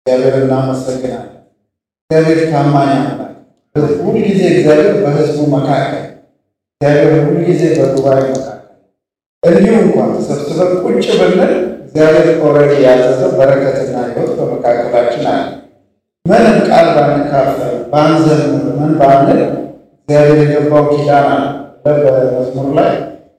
እግዚአብሔር እናመሰግናለን። እግዚአብሔር ታማኝ አምላክ፣ ሁልጊዜ እግዚአብሔር በሕዝቡ መካከል፣ እግዚአብሔር ሁልጊዜ በጉባኤ መካከል እንዲሁ እንኳን ተሰብስበን ቁጭ ብንል እግዚአብሔር ኦልሬዲ ያዘዘው በረከትና ሕይወት በመካከላችን አለ። ምንም ቃል ባንካፈል ባንዘምር ምን ባንል እግዚአብሔር የገባው ኪዳን አለ። በመዝሙር ላይ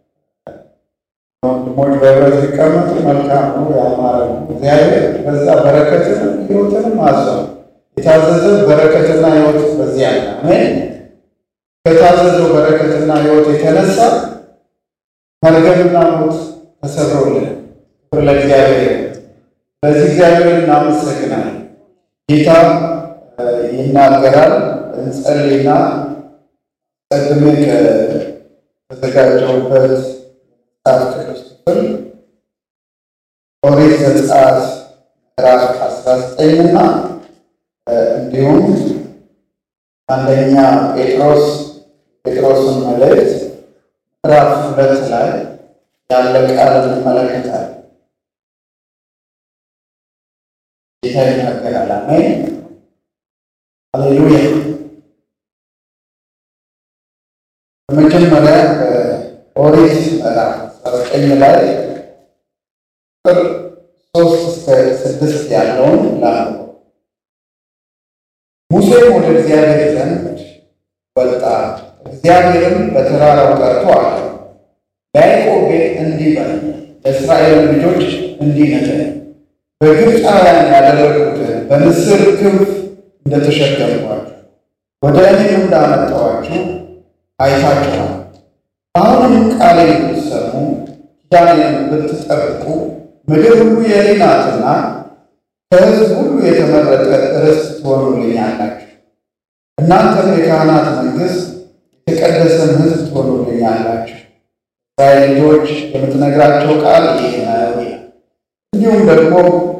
ወንድሞች በህብረት ሊቀመጡ መልካም ነው ያማረ ነው። እግዚአብሔር በዛ በረከትንም ሕይወትንም አዟል። የታዘዘ በረከትና ሕይወት በዚህ አለ። አሜን። ከታዘዘው በረከትና ሕይወት የተነሳ መርገምና ሞት ተሰብሮልን ክብር ለእግዚአብሔር። በዚህ እግዚአብሔር እናመሰግናለን። ጌታ ይናገራል። እንጸልይና ቀድሜ ከተዘጋጀውበት መጽሐፍ ቅዱስ ክፍል ኦሪት ዘጸአት ምዕራፍ አስራ ዘጠኝና እንዲሁም አንደኛ ጴጥሮስ ጴጥሮስን መልእክት ምዕራፍ ሁለት ላይ ያለ ቃል እንመለከታለን። ጌታ ይናገራል። አሜን ሃሌሉያ። በመጀመሪያ ኦሪት ምዕራፍ አስራ ዘጠኝ ላይ ቁጥር ሶስት እስከ ስድስት ያለውን ላንብበው። ሙሴም ወደ እግዚአብሔር ዘንድ ወጣ፣ እግዚአብሔርም በተራራው ጠርቶ አለ፣ ለያዕቆብ ቤት እንዲህ በል፣ ለእስራኤል ልጆች እንዲህ ንገር፣ በግብፃውያን ያደረጉትን በንስር ክንፍ እንደተሸከምኳችሁ ወደ እኔም እንዳመጣኋችሁ አይታችኋል። አሁንም ቃሌን ብትሰሙ ኪዳኔን ብትጠብቁ ምድር ሁሉ የእኔ ናትና ከሕዝብ ሁሉ የተመረጠ ርስት ትሆኑልኛላችሁ። እናንተም የካህናት መንግሥት፣ የተቀደሰን ሕዝብ ትሆኑልኛላችሁ። እስራኤል ልጆች የምትነግራቸው ቃል ይህ ነው ይላል። እንዲሁም ደግሞ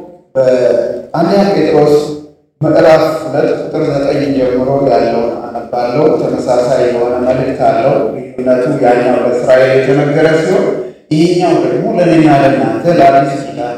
በአንደኛ ጴጥሮስ ምዕራፍ ሁለት ቁጥር ዘጠኝ ጀምሮ ያለውን አነባለው። ተመሳሳይ የሆነ መልእክት አለው። ልዩነቱ ያኛው ለእስራኤል የተነገረ ሲሆን ይህኛው ደግሞ ለእኔና ለእናንተ ለአዲስ ኪዳን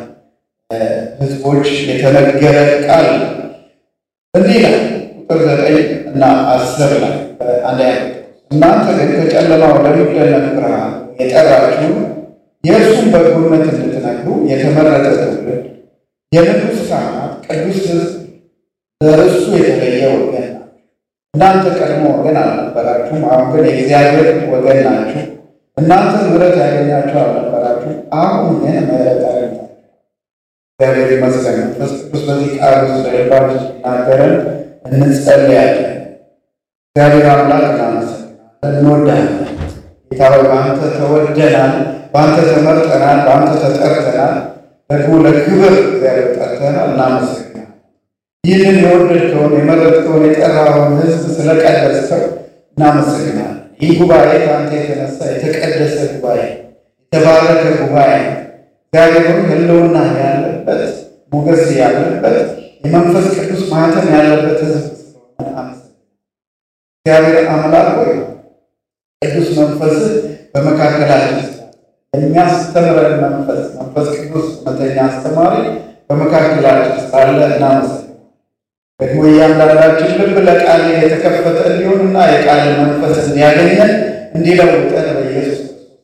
ሕዝቦች የተነገረ ቃል እንዲህ ይላል። ቁጥር ዘጠኝ እና አስር ላይ አንደኛ እናንተ ግን ከጨለማ ወደሚደነቅ ብርሃን የጠራችሁ የእርሱን በጎነት እንድትነግሩ የተመረጠ ትውልድ፣ የንጉሥ ካህናት፣ ቅዱስ ሕዝብ ለእርሱ የተለየ ወገን ናችሁ። እናንተ ቀድሞ ወገን አልነበራችሁም፣ አሁን ግን የእግዚአብሔር ወገን ናችሁ። እናንተ ምሕረት ያገኛችሁ አልነበራችሁም፣ አሁን ግን ምሕረት አገኛችሁ። እግዚአብሔር ይመስገን። መንፈስ ቅዱስ በዚህ ቃል ውስጥ ለልባችን ሲናገረን እንጸልያለን። እግዚአብሔር አምላክ እናመሰግናለን፣ እንወዳለን። ጌታ ሆይ በአንተ ተወደናል፣ በአንተ ተመርጠናል፣ በአንተ ተጠርተናል። ደግሞ ለክብር እግዚአብሔር ጠርተናል። እናመሰግናለን። ይህንን የወደድከውን የመረጥከውን የጠራውን ሕዝብ ስለቀደስከው እናመሰግናለን። ይህ ጉባኤ ከአንተ የተነሳ የተቀደሰ ጉባኤ፣ የተባረከ ጉባኤ እግዚአብሔር ሕልውና ያለበት ሞገስ ያለበት የመንፈስ ቅዱስ ማህተም ያለበት ሕዝብ ስለሆነ አመሰግናለሁ። እግዚአብሔር አምላክ ሆይ ቅዱስ መንፈስ በመካከላችን የሚያስተምረን መንፈስ መንፈስ ቅዱስ እውነተኛ አስተማሪ በመካከላችን ሳለ እናመሰግናለን። ደግሞ እያንዳንዳችን ልብ ለቃል የተከፈተ እንዲሆንና የቃል መንፈስ እንዲያገኘን እንዲለውጠን በኢየሱስ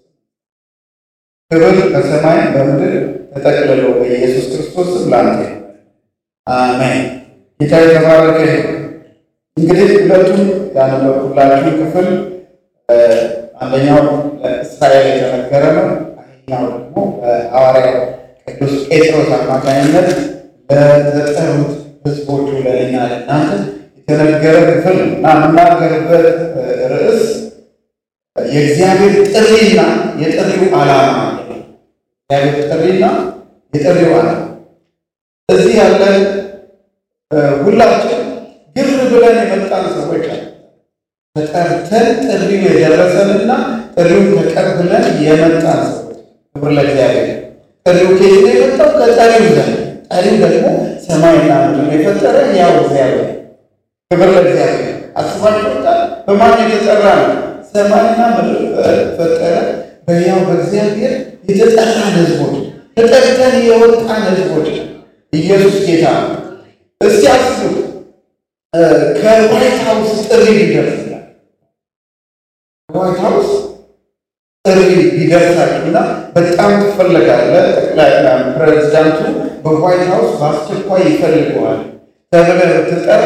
ክብር በሰማይ በምድር ተጠቅልሎ በኢየሱስ ክርስቶስ ስም ላንተ አሜን። ጌታ የተባረከ ይሁን። እንግዲህ ሁለቱም ያነበብኩላችሁ ክፍል አንደኛው ለእስራኤል የተነገረ ነው። ይህኛው ደግሞ በሐዋርያው ቅዱስ ጴጥሮስ አማካኝነት ለተጠሩት ሕዝቦቹ ለእኛ ለእናንተ የተነገረ ክፍል እና የምናገርበት ርዕስ የእግዚአብሔር ጥሪና የጥሪው ዓላማ እግዚአብሔር ጥሪና የጥሪው ዓላማ። እዚህ ያለን ሁላችን ግር ብለን የመጣን ሰዎች አለ ተጠርተን ጥሪው የደረሰንና ጥሪውን ተቀብለን የመጣን ሰዎች። ክብር ለእግዚአብሔር። ጥሪው ከየት ነው የመጣው? ከጠሪው ዘንድ። ጠሪው ደግሞ ሰማይና ምድር የፈጠረ ያው እግዚአብሔር። ክብር ለእግዚአብሔር። አስባችሁታል? በማን የተጠራ ነው? ሰማይና ምድር ፈጠረ በያው በእግዚአብሔር የተጠራን ህዝቦች ተጠርተን የወጣን ህዝቦች ኢየሱስ ጌታ ነው። እስቲ አስቡት ከዋይት ሀውስ ጥሪ ሊደርስላል ከዋይት ሀውስ ጥሪ ሊደርሳችሁና በጣም ትፈለጋለህ። ጠቅላይ ፕሬዚዳንቱ በዋይት ሀውስ በአስቸኳይ ይፈልገዋል ተብለህ ብትጠራ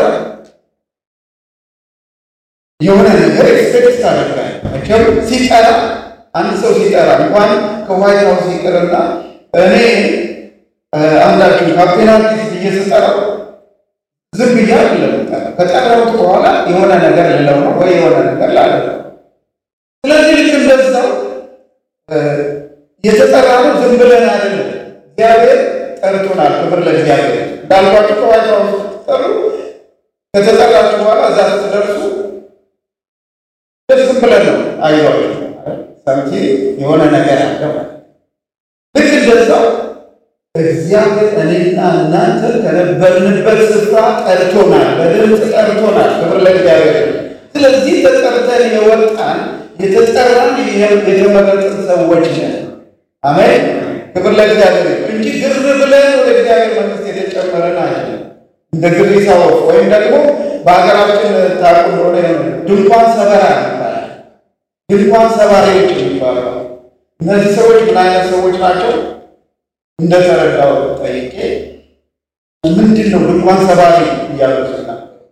የሆነ ነገር ኤክስፔክት ታደርጋለህ። መቼም ሲጠራ አንድ ሰው ሲጠራ እንኳን ከዋይት ሀውስ ይቅርና እኔ አንዳችን ካፕቴን አዲስ ብዬ ስጠራው ዝም ብዬ አይደለም የምጠራው። ከጠራሁት በኋላ የሆነ ነገር ልለው ነው ወይ የሆነ ነገር ላደረው። ስለዚህ ልክ እንደዛው የተጠራ ነው ዝም ብለን አይደለም። እግዚአብሔር ጠርቶናል። ክብር ለእግዚአብሔር። እንዳልኳችሁ ከዋይት ሀውስ ስትጠሩ ከተጠራችሁ በኋላ እዛ ስትደርሱ ዝም ብለን ነው አይዟችሁ ሰምቲ የሆነ ነገር አለ ማለት ልክ እንደዛው እግዚአብሔር እኔና እናንተ ከነበርንበት ስፍራ ጠርቶናል፣ በድምፅ ጠርቶናል። ክብር ለእግዚአብሔር። ስለዚህ ተጠርተን የወጣን የተጠራን የተመረጥን ሰዎች ነን። አሜን። ክብር ለእግዚአብሔር እንጂ ግር ብለን ወደ እግዚአብሔር መንግስት የተጨመረን አይደለም። እንደ ግሪሳ ወፍ ወይም ደግሞ በሀገራችን ታቁ እንደሆነ ድንኳን ሰበራ ይባላል። ድንኳን ሰባሪዎች የሚባሉ እነዚህ ሰዎች ምን አይነት ሰዎች ናቸው? እንደተረዳው ጠይቄ ምንድን ነው ድንኳን ሰባሪ እያሉትና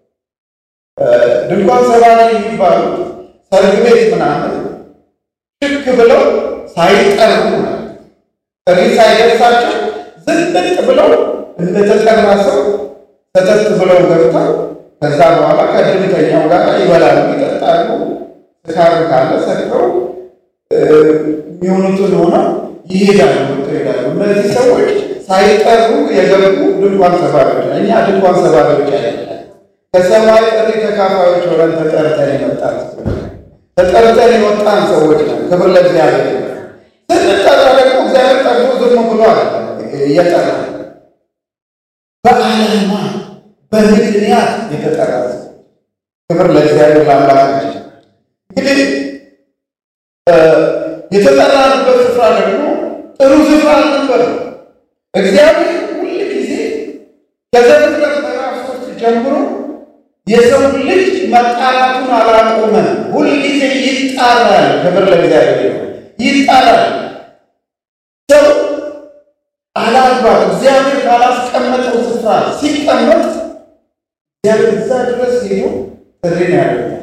ድንኳን ሰባሪ የሚባሉት ሰርግ ቤት ምናምን ሽክ ብለው ሳይጠሩ ጥሪ ሳይደርሳቸው ዝንጥ ብለው እንደተጠራ ሰው ሰተት ብለው ገብተው ከዛ በኋላ ከድምተኛው ጋር ይበላሉ፣ ይጠጣሉ። ስካር ካለ ሰክረው የሚሆኑትን ሆነው ይሄዳሉ ይሄዳሉ። እነዚህ ሰዎች ሳይጠሩ የገቡ ድንኳን ሰባሪዎች፣ እኛ ድንኳን ሰባሪዎች አይደለም። ከሰማይ ጥሪ ተካፋዮች ሆነን ተጠርተን የመጣን ተጠርተን የወጣን ሰዎች ነን። ክብር ለእግዚአብሔር። ስንጠራ ደግሞ እግዚአብሔር ጠርቶ ዝም ብሎ እየጠራ በዓላማ በምክንያት የተጠራ ክብር ለእግዚአብሔር ለአምላካችን። እንግዲህ የተጠራንበት ስፍራ ደግሞ ጥሩ ስፍራ አልነበረም። እግዚአብሔር ሁል ጊዜ ከዘፍጥረት ምዕራፍ ሶስት ጀምሮ የሰው ልጅ መጣራቱን አላቆመም። ሁል ጊዜ ይጣራል። ክብር ለእግዚአብሔር ይጣራል። ሰው አላግባብ እግዚአብሔር ካላስቀመጠው ስፍራ ሲቀመጥ እግዚአብሔር እዛ ድረስ ሄዶ ጥሪ ነው ያደርጋል።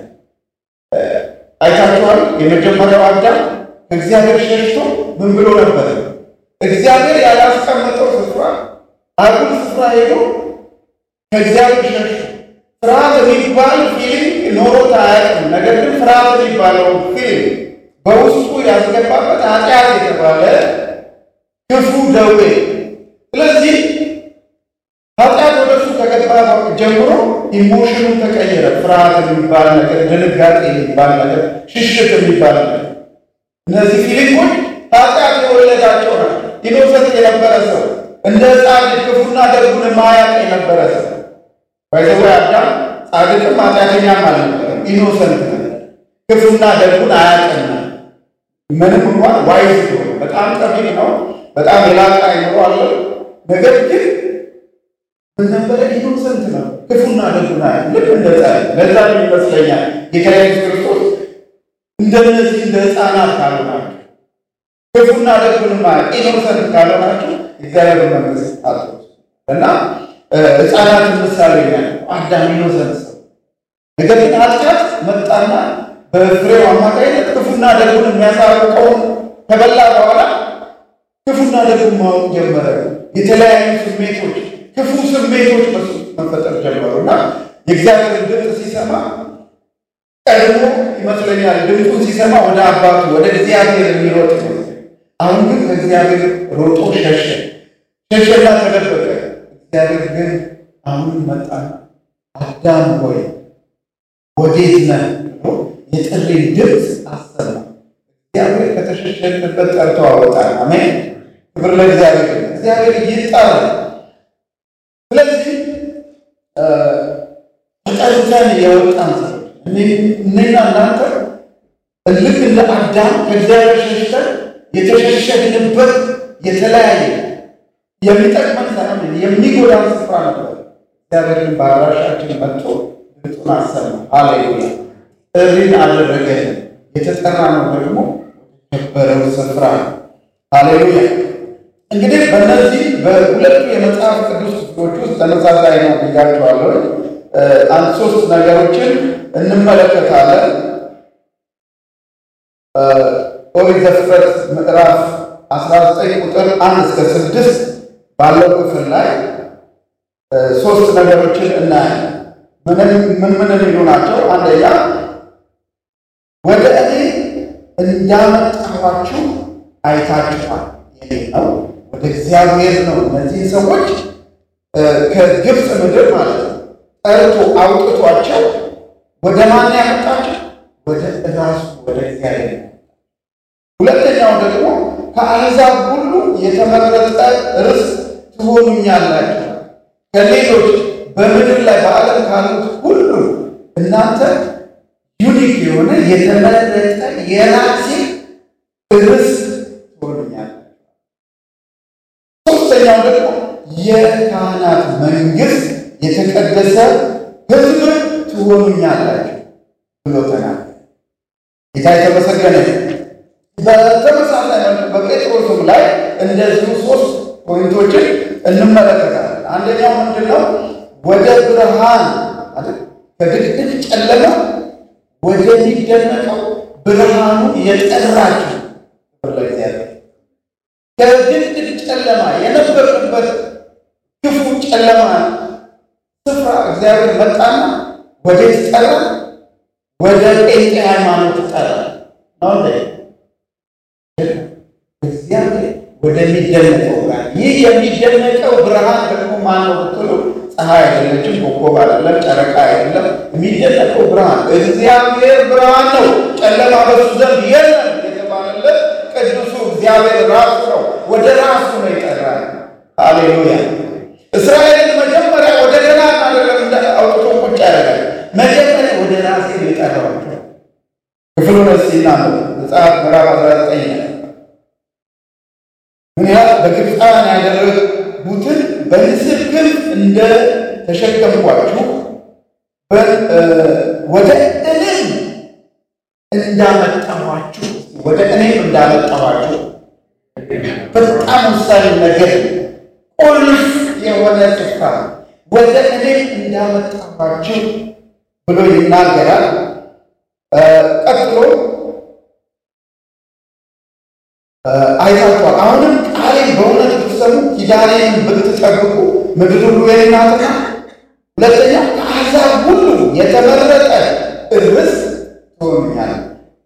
አይታችኋል። የመጀመሪያው አዳም ከእግዚአብሔር ሸሽቶ ምን ብሎ ነበር? እግዚአብሔር ያላስቀመጠው ስፍራ አጉል ስፍራ ሄዶ ከእግዚአብሔር ሸሽቶ ፍርሃት የሚባል ፊልም ኖሮት አያውቅም። ነገር ግን ፍርሃት የሚባለው ፊልም በውስጡ ያስገባበት ኃጢአት የተባለ ክፉ ደዌ። ስለዚህ ኃጢአት ወደ እሱ ከገባ ጀምሮ ኢሞሽኑ ተቀየረ። ፍርሃት የሚባል ነገር፣ ድንጋጤ የሚባል ነገር፣ ሽሽት የሚባል ነገር እነዚህ ፊሊፖች ኃጢአት የወለዳቸው ናቸው። ኢኖሰንት የነበረ ሰው እንደ ጻድቅ ክፉና ደጉን ማያውቅ የነበረ ሰው ባይዘው አዳም ጻድቅም ኃጢአተኛም አልነበረም። ኢኖሰንት ነበር። ክፉና ደጉን አያውቅም። ምንም እንኳን ዋይዝ ሆነ በጣም ጠቢብ ነው። በጣም የላቀ አይምሮ አለው። ነገር ግን ምን ነበረ? ኢኖሰንት ነው። ክፉና ደጉን አያውቅም። ልክ እንደ ጻድቅ ለዛ ይመስለኛል ጌታ ኢየሱስ ክርስቶስ እንደነዚህ እንደ ሕፃናት ካልሆናችሁ ክፉና ደጉን ማያውቅ ኢኖሰንት ካልሆናችሁ እግዚአብሔር መንግስት አትወርሱም እና ሕፃናትን ምሳሌ ነው አዳም ኢኖሰንት ሰው። ነገር ግን ኃጢአት መጣና በፍሬው አማካይነት ክፉና ደጉን የሚያሳውቀውን ከበላ በኋላ ክፉና ደጉን ማወቅ ጀመረ። የተለያዩ ስሜቶች፣ ክፉ ስሜቶች በሱ መፈጠር ጀመሩ እና የእግዚአብሔርን ድምፅ ሲሰማ ቀድሞ ይመስለኛል ድምፁን ሲሰማ ወደ አባቱ ወደ እግዚአብሔር የሚሮጥ ነው። አሁን ግን ከእግዚአብሔር ሮጦ ሸሸ፣ ሸሸና ተደበቀ። እግዚአብሔር ግን አሁን መጣና አዳም ሆይ ወዴት ነህ ብሎ የጥሪን ድምፅ አሰማ። እግዚአብሔር ከተሸሸንበት ጠርቶ አወጣን። አሜን፣ ክብር ለእግዚአብሔር። እግዚአብሔር ይጠራል። ስለዚህ ተጠርተን የወጣን ሰዎች እኔና እናንተ ልክ እንደ አዳም ከእግዚአብሔር ሸሽተን የተሸሸግንበት የተለያየ የሚጠቅመን ሳይሆን የሚጎዳን ስፍራ ነበር። እግዚአብሔር ግን በአድራሻችን መጥቶ ድምፁን አሰማ። ሃሌሉያ! ጥሪን አደረገልን። የተጠራ ነው ደግሞ የከበረው ስፍራ ነው። ሃሌሉያ! እንግዲህ በእነዚህ በሁለቱ የመጽሐፍ ቅዱስ ክፍሎች ውስጥ ተመሳሳይ ነው ብያቸዋለሁ። አንድ ሶስት ነገሮችን እንመለከታለን። ኦሪት ዘፍጥረት ምዕራፍ 19 ቁጥር አንድ እስከ ስድስት ባለው ክፍል ላይ ሶስት ነገሮችን እናያለን። ምን ምን የሚሉ ናቸው? አንደኛ ወደ እኔ እንዳመጣኋችሁ አይታችኋል የሚል ነው። ወደ እግዚአብሔር ነው እነዚህን ሰዎች ከግብፅ ምድር ማለት ነው ጠርቶ አውጥቷቸው ወደ ማን ያመጣቸው? ወደ እራሱ ወደ እግዚአብሔር ነው። ሁለተኛው ደግሞ ከአሕዛብ ሁሉ የተመረጠ ርስት ትሆኑኛላችሁ ከሌሎች በምድር ላይ በዓለም ካሉት ሁሉ እናንተ ዩኒክ የሆነ የተመረጠ የራሴ ርስት ትሆኑኛላችሁ። ሶስተኛው ደግሞ የካህናት መንግስት፣ የተቀደሰ ሕዝብ ትሆኑኛላችሁ ብሎ ተናገረ። ጌታ የተመሰገነ በተመሳሳይ በጴጥሮስም ላይ እንደዚሁ ሶስት ፖይንቶችን እንመለከታለን። አንደኛው ምንድን ነው? ወደ ብርሃን ከድቅድቅ ጨለማ ወደሚደነቀው ብርሃኑ የጠራችሁ ለእግዚአብሔር ከድቅድቅ ጨለማ የነበርንበት ክፉ ጨለማ ስፍራ እግዚአብሔር መጣና ወዴት ጠራ? ወደ ጴንጤ ሃይማኖት ጠራ ነው እንደ እግዚአብሔር ወደሚደነቀው ብርሃን። ይህ የሚደነቀው ብርሃን ደግሞ ማን ነው ብትሉ፣ ፀሐይ አይደለችም፣ ኮከብ አይደለም፣ ጨረቃ አይደለም። የሚደነቀው ብርሃን እግዚአብሔር ብርሃን ነው፣ ጨለማ በሱ ዘንድ የለም የተባለለት ቅዱሱ እግዚአብሔር ራሱ ነው። ወደ ራሱ ነው የጠራል። ሃሌሉያ! እስራኤልን መጀመሪያ ወደ ገና አይደለም እንደ አውጥቶ ቁጭ ያደርጋል። መጀመሪያ ወደ ራሴ ነው የጠራዋቸው። ክፍሉ ነሲና መጽሐፍ ምዕራፍ 19 ምን ያህል በግብፃውያን ያደረጉትን በንስር ክንፍ እንደ ተሸከምኳችሁ ወደ እኔም እንዳመጣኋችሁ ወደ እኔም እንዳመጣኋችሁ በጣም ወሳኝ ነገር ቁልፍ የሆነ ስፍራ ወደ እኔም እንዳመጣኋችሁ ብሎ ይናገራል። ቀጥሎ አይታችኋል። አሁንም ቃሌን በእውነት ብትሰሙ ኪዳኔን ብትጠብቁ ምድር ሁሉ የእኔ ናትና። ሁለተኛ ከአሕዛብ ሁሉ የተመረጠ ርስት ትሆኑኛላችሁ።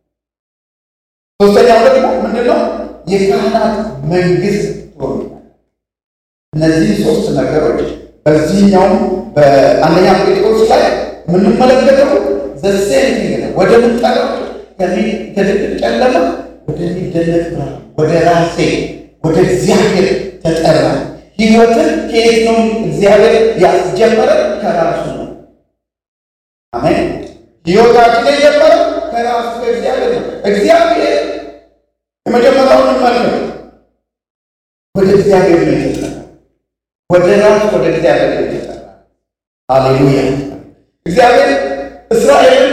ሶስተኛው ደግሞ ምንድነው? የካህናት መንግስት ትሆኑኛላችሁ። እነዚህ ሶስት ነገሮች በዚህኛውም በአንደኛ ጴጥሮስ ላይ የምንመለከተው ዘሴንቲንግ ነው። ወደ ምንጠራው ከድቅድቅ ጨለማ ወደሚደነቅ ብርሃን ወደ ራሴ ወደ እግዚአብሔር ተጠራ። ህይወትን ከየት ነው እግዚአብሔር ያስጀመረ? ከራሱ ነው። አሜን። ህይወታችን የጀመረ ከራሱ ከእግዚአብሔር ነው። እግዚአብሔር የመጀመሪያውን እንመልከት። ወደ እግዚአብሔር ነው የተጠራ። ወደ ራሱ ወደ እግዚአብሔር ነው የተጠራ። ሃሌሉያ። እግዚአብሔር እስራኤልን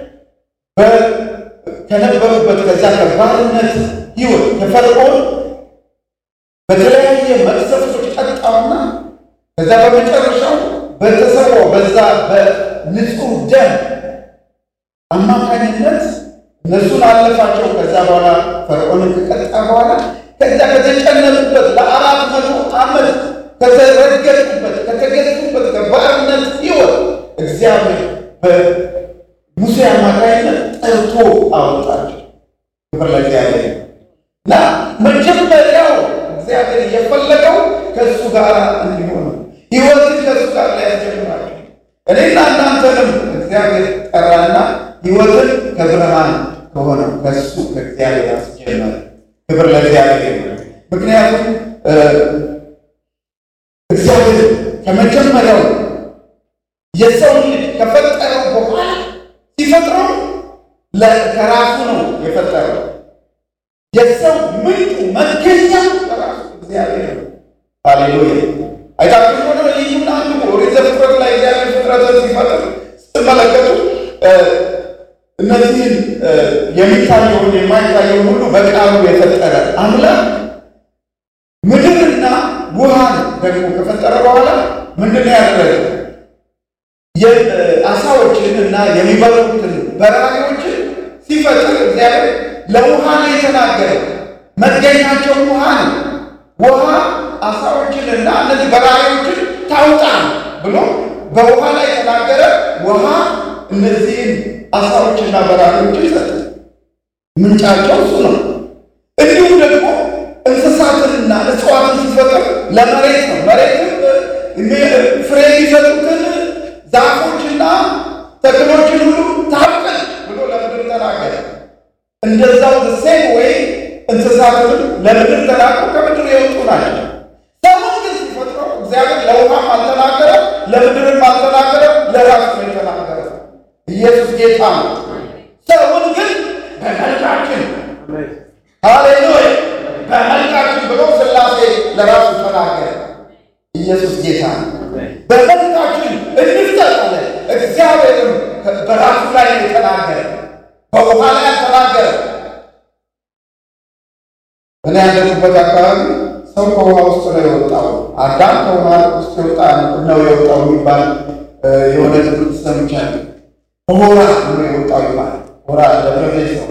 ከነበሩበት ከዛ ከባርነት ህይወት ከፈርዖን በተለያየ መቅሰፍቶች ቀጣውና ከዛ በመጨረሻው በተሰዋው በዛ በንጹህ ደም አማካኝነት እነሱን አለፋቸው። ከዛ በኋላ ፈርዖንን ከቀጣ በኋላ ከዛ ከተጨነቁበት ለአራት መቶ ዓመት ከተረገጡበት ከተገዙበት ከባርነት ህይወት እግዚአብሔር በሙሴ አማካኝነት ጠርቶ አወጣቸው። ክብር ለእግዚአብሔር እና መጀመሪያው እግዚአብሔር የፈለገው ከእሱ ጋር እንዲሆን ህይወትን ከእሱ ጋር ላይ ያስጀምራቸው። እኔና እናንተንም እግዚአብሔር ጠራና ህይወትን ከብርሃን ከሆነው ከእሱ ከእግዚአብሔር አስጀመረ። ክብር ለእግዚአብሔር። ምክንያቱም እግዚአብሔር ከመጀመሪያው የሰው ልጅ ከፈጠረው በኋላ ሲፈጥረው ከራሱ ነው የፈጠረው። የሰው ምንጩ መገኛ ከራሱ እግዚአብሔር ነው። ሃሌሉያ። አይታችሁ ሆነ ልዩና አንዱ ኦሪት ዘፍጥረት ላይ ፍጥረትን ሲፈጥር ስትመለከቱ እነዚህን የሚታየውን የማይታየውን ሁሉ በቃሉ የፈጠረ አምላክ ምድርና ውሃን ደግሞ ከፈጠረ በኋላ ምንድን ነው ያደረገው? የአሳዎችን እና የሚበሉትን በራሪዎችን ሲፈጥር እግዚአብሔር ለውሃ ነው የተናገረው። መገኛቸው ውሃ ነው። ውሃ አሳዎችን እና እነዚህ በራሪዎችን ታውጣ ብሎ በውሃ ላይ የተናገረ ውሃ እነዚህን አሳዎችና በራሪዎችን ሰጠ። ምንጫቸው እሱ ነው። እንዲሁም ደግሞ እንስሳትንና እጽዋትን ሲፈጥር ለመሬት ነው። መሬትም ፍሬ የሚሰጡትን ዛፎችና ተክሎችን ሁሉ ታብቅል ብሎ ለምድር ተናገረ። እንደዛው ሴም ወይ እንስሳትንም ለምድር ተናግሮ ከምድር የወጡ ናቸው። ሰውን ግን ሲፈጥረው እግዚአብሔር ለውሃም አልተናገረም፣ ለምድርም አልተናገረም፣ ለራሱ ነው የተናገረው። ኢየሱስ ጌታ ነው። ሰውን ግን በመልካችን ሃሌሉያ በመልካችን ብሎ ሥላሴ ለራሱ ተናገረ። ኢየሱስ ጌታ ነው። በመልካችን እንፍጠር አለ። እግዚአብሔርም በራሱ ላይ የተናገረ በውሃ ላይ አልተናገረ። እኔ ያለሁበት አካባቢ ሰው ከውሃ ውስጥ ነው የወጣው። አዳም ከውሃ ውስጥ የወጣ ነው የወጣው የሚባል የሆነ ትምህርት ሰምቻለሁ። ሆራ ብሎ የወጣው ይባል ሆራ ለብረቤ ሰው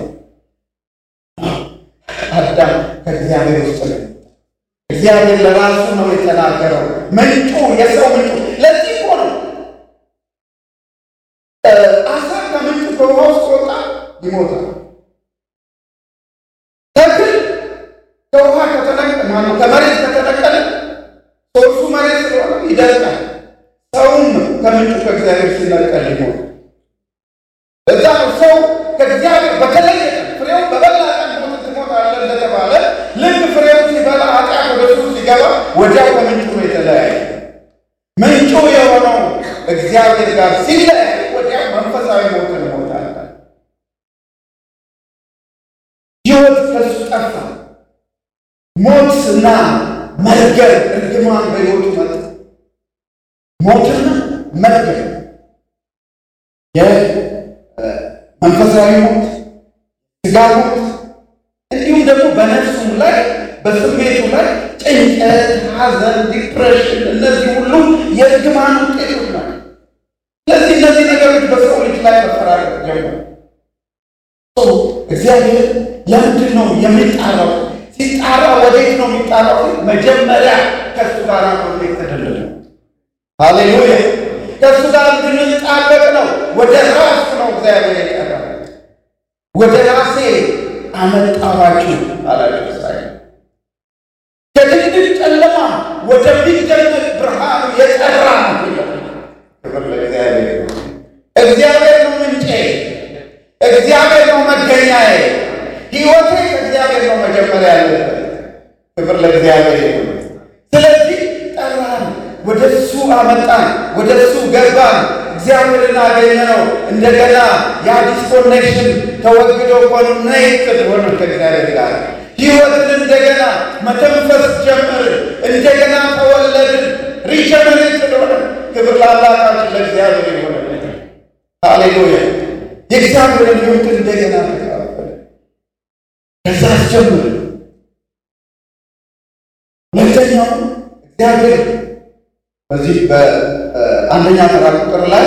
አዳም ከእግዚአብሔር ውስጥ ነው። እግዚአብሔር ለራሱ ነው የተናገረው። ምንጩ የሰው ምንጩ ለዚህ እኮ ነው አሳ ከምንጩ ከውሃ ውስጥ ወጣ ይሞታል። ተክል ከውሃ ከተነቀለ ማነው ከመሬት ከተነቀለ ሶርሱ መሬት ስለሆነ ይደርቃል። ሰውም ከምንጩ ከእግዚአብሔር ሲነቀል ይሞታል። እዛ ነው ሰው ከእግዚአብሔር በተለየ ቀን ፍሬውን በበላ ቀን ሞት ትሞታለህ እንደተባለ ልክ ፍሬውን ሲበላ ኃጢአት ወደ እሱ ሲገባ ወዲያው ከምንጩ ነው የተለያየ። ምንጩ የሆነው እግዚአብሔር ጋር ሲለያይ ወዲያው መንፈሳዊ ሞትን ይሞታል። ሕይወት ከሱ ጠፋ። ሞትና መርገም እርግማን በሕይወቱ መጣ። ሞትና መርገም መንፈሳዊ ሞት፣ ስጋ ሞት እንዲሁም ደግሞ በነፍሱም ላይ በስሜቱ ላይ ጭንቀት፣ ሐዘን፣ ዲፕሬሽን እነዚህ ሁሉ የእርግማን ውጤቶች ናቸው። ስለዚህ እነዚህ ነገሮች በሰው ልጅ ላይ መፈራረቅ ጀመሩ። እግዚአብሔር ለምንድን ነው የሚጣራው? ሲጣራ ወዴት ነው የሚጣራው? መጀመሪያ ከእሱ ጋር ኮንቴክት ተደለለ። ሃሌሉያ ከእሱ ጋር እንድንጣበቅ ነው። ወደ ራሱ ነው እግዚአብሔር የቀረበ። ወደ ራሴ አመጣኋችሁ አላቸው እስራኤል። ከድቅድቅ ጨለማ ወደሚደነቅ ብርሃኑ የጠራ ነው። ክብር ለእግዚአብሔር። እግዚአብሔር ነው ምንጬ፣ እግዚአብሔር ነው መገኛዬ። ሕይወቴ ከእግዚአብሔር ነው መጀመሪያ ያለበት። ክብር ለእግዚአብሔር። ስለዚህ ጠራን፣ ወደ እሱ አመጣን፣ ወደ እሱ ገባን። እግዚአብሔርን አገኘ ነው። እንደገና ያ ዲስኮኔክሽን ተወግዶ ኮኔክትድ ሆነ ከእግዚአብሔር ጋር ሕይወትን እንደገና መተንፈስ ጀመርን። እንደገና ተወለድን። ሪጀነሬትድ ሆነ። ክብር ለአምላካችን ለእግዚአብሔር የሆነ ሃሌሉያ። የእግዚአብሔርን ሕይወት እንደገና ተካፈለ። ከዛ አስጀምር ሁለተኛው እግዚአብሔር በዚህ በአንደኛ ተራ ቁጥር ላይ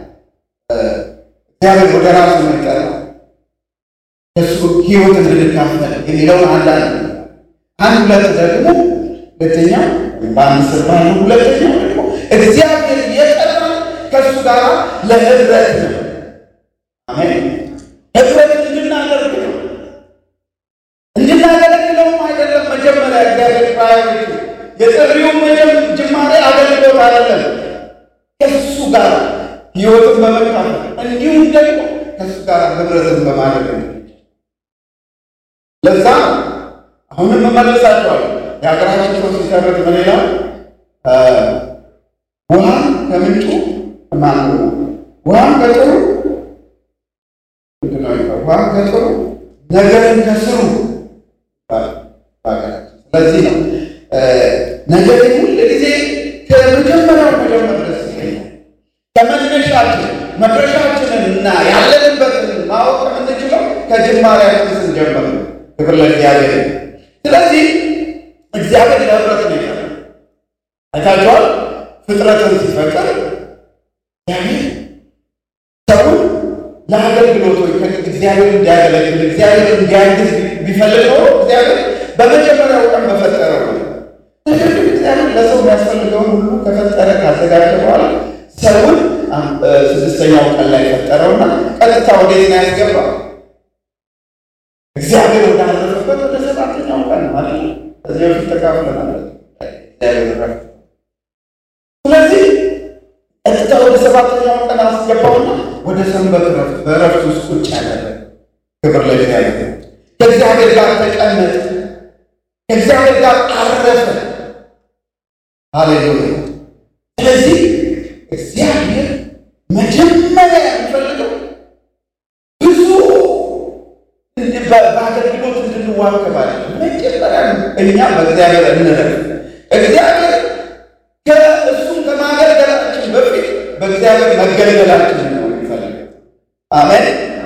እግዚአብሔር ወደ ራሱ መጠራ እሱ ሕይወት እንድንካፈል የሚለውን አንዳንድ አንድ ሁለት ደግሞ ሁለተኛ በአንድ ስር ባለው ሁለተኛው ደግሞ እግዚአብሔር የጠራ ከእሱ ጋር ለህብረት ነው። አሜን። ህብረት እንድናደርግ ነው እንድናገለግለውም አይደለም። መጀመሪያ እግዚአብሔር ፕራዮሪቲ የጥሪው መጀም ጅማሬ አገልግሎት አይደለም። ከሱ ጋር ህይወትን በመካፈል እንዲሁም ደግሞ ከሱ ጋር ህብረትን በማድረግ ነው። ለዛ አሁንም እመልሳቸዋለሁ። የሀገራችን ሰው ሲሰረት ምን ይላል? ውሃን ከምንጩ ማን ውሃን ከጥሩ ውሃን ከጥሩ ነገርን ከስሩ ስለዚህ ነው ነገር ሁል ጊዜ ከመጀመሪያው መጀመር ደስ ይለኛል። ከመነሻችን መድረሻችንን እና ያለንበትን ማወቅ የምንችለው ከጅማሬያችን ስንጀምር ነው። ክብር ለእግዚአብሔር። ስለዚህ እግዚአብሔር ለህብረት ነው የፈጠረው። አይታችኋል። ፍጥረትን ሲፈጠር እግዚአብሔር ሰውን ለአገልግሎት ወይ እግዚአብሔር እንዲያገለግል እግዚአብሔር እንዲያግዝ ቢፈልግ ኖሮ እግዚአብሔር በመጀመሪያው ቀን በፈጠረው ነው። ነገር ግን እግዚአብሔር ለሰው የሚያስፈልገውን ሁሉ ከፈጠረ ካዘጋጀ በኋላ ሰውን ስድስተኛው ቀን ላይ ፈጠረውና ቀጥታ ወዴት ነው ያስገባው? እግዚአብሔር ወዳረፈበት ወደ ሰባተኛው ቀን ማለት ነው። ከዚህ በፊት ተካፍለናል። እግዚአብሔር ረፍት ስለዚህ ቀጥታ ወደ ሰባተኛው ቀን አስገባውና ወደ ሰንበት ረፍት በረፍት ውስጥ ቁጭ ያደረገ። ክብር ለእግዚአብሔር። ከእግዚአብሔር ጋር ተቀመጠ፣ ከእግዚአብሔር ጋር አረፈ። ሃሌሉያ። ስለዚህ እግዚአብሔር መጀመሪያ የሚፈልገው ብዙ በአገልግሎት እንድንዋከብ አይደለም። መጀመሪያ እኛ በእግዚአብሔር እንረፍ። እግዚአብሔር ከእሱም ከማገልገላችን በፊት በእግዚአብሔር መገልገላችን ነው የሚፈልገው። አሜን።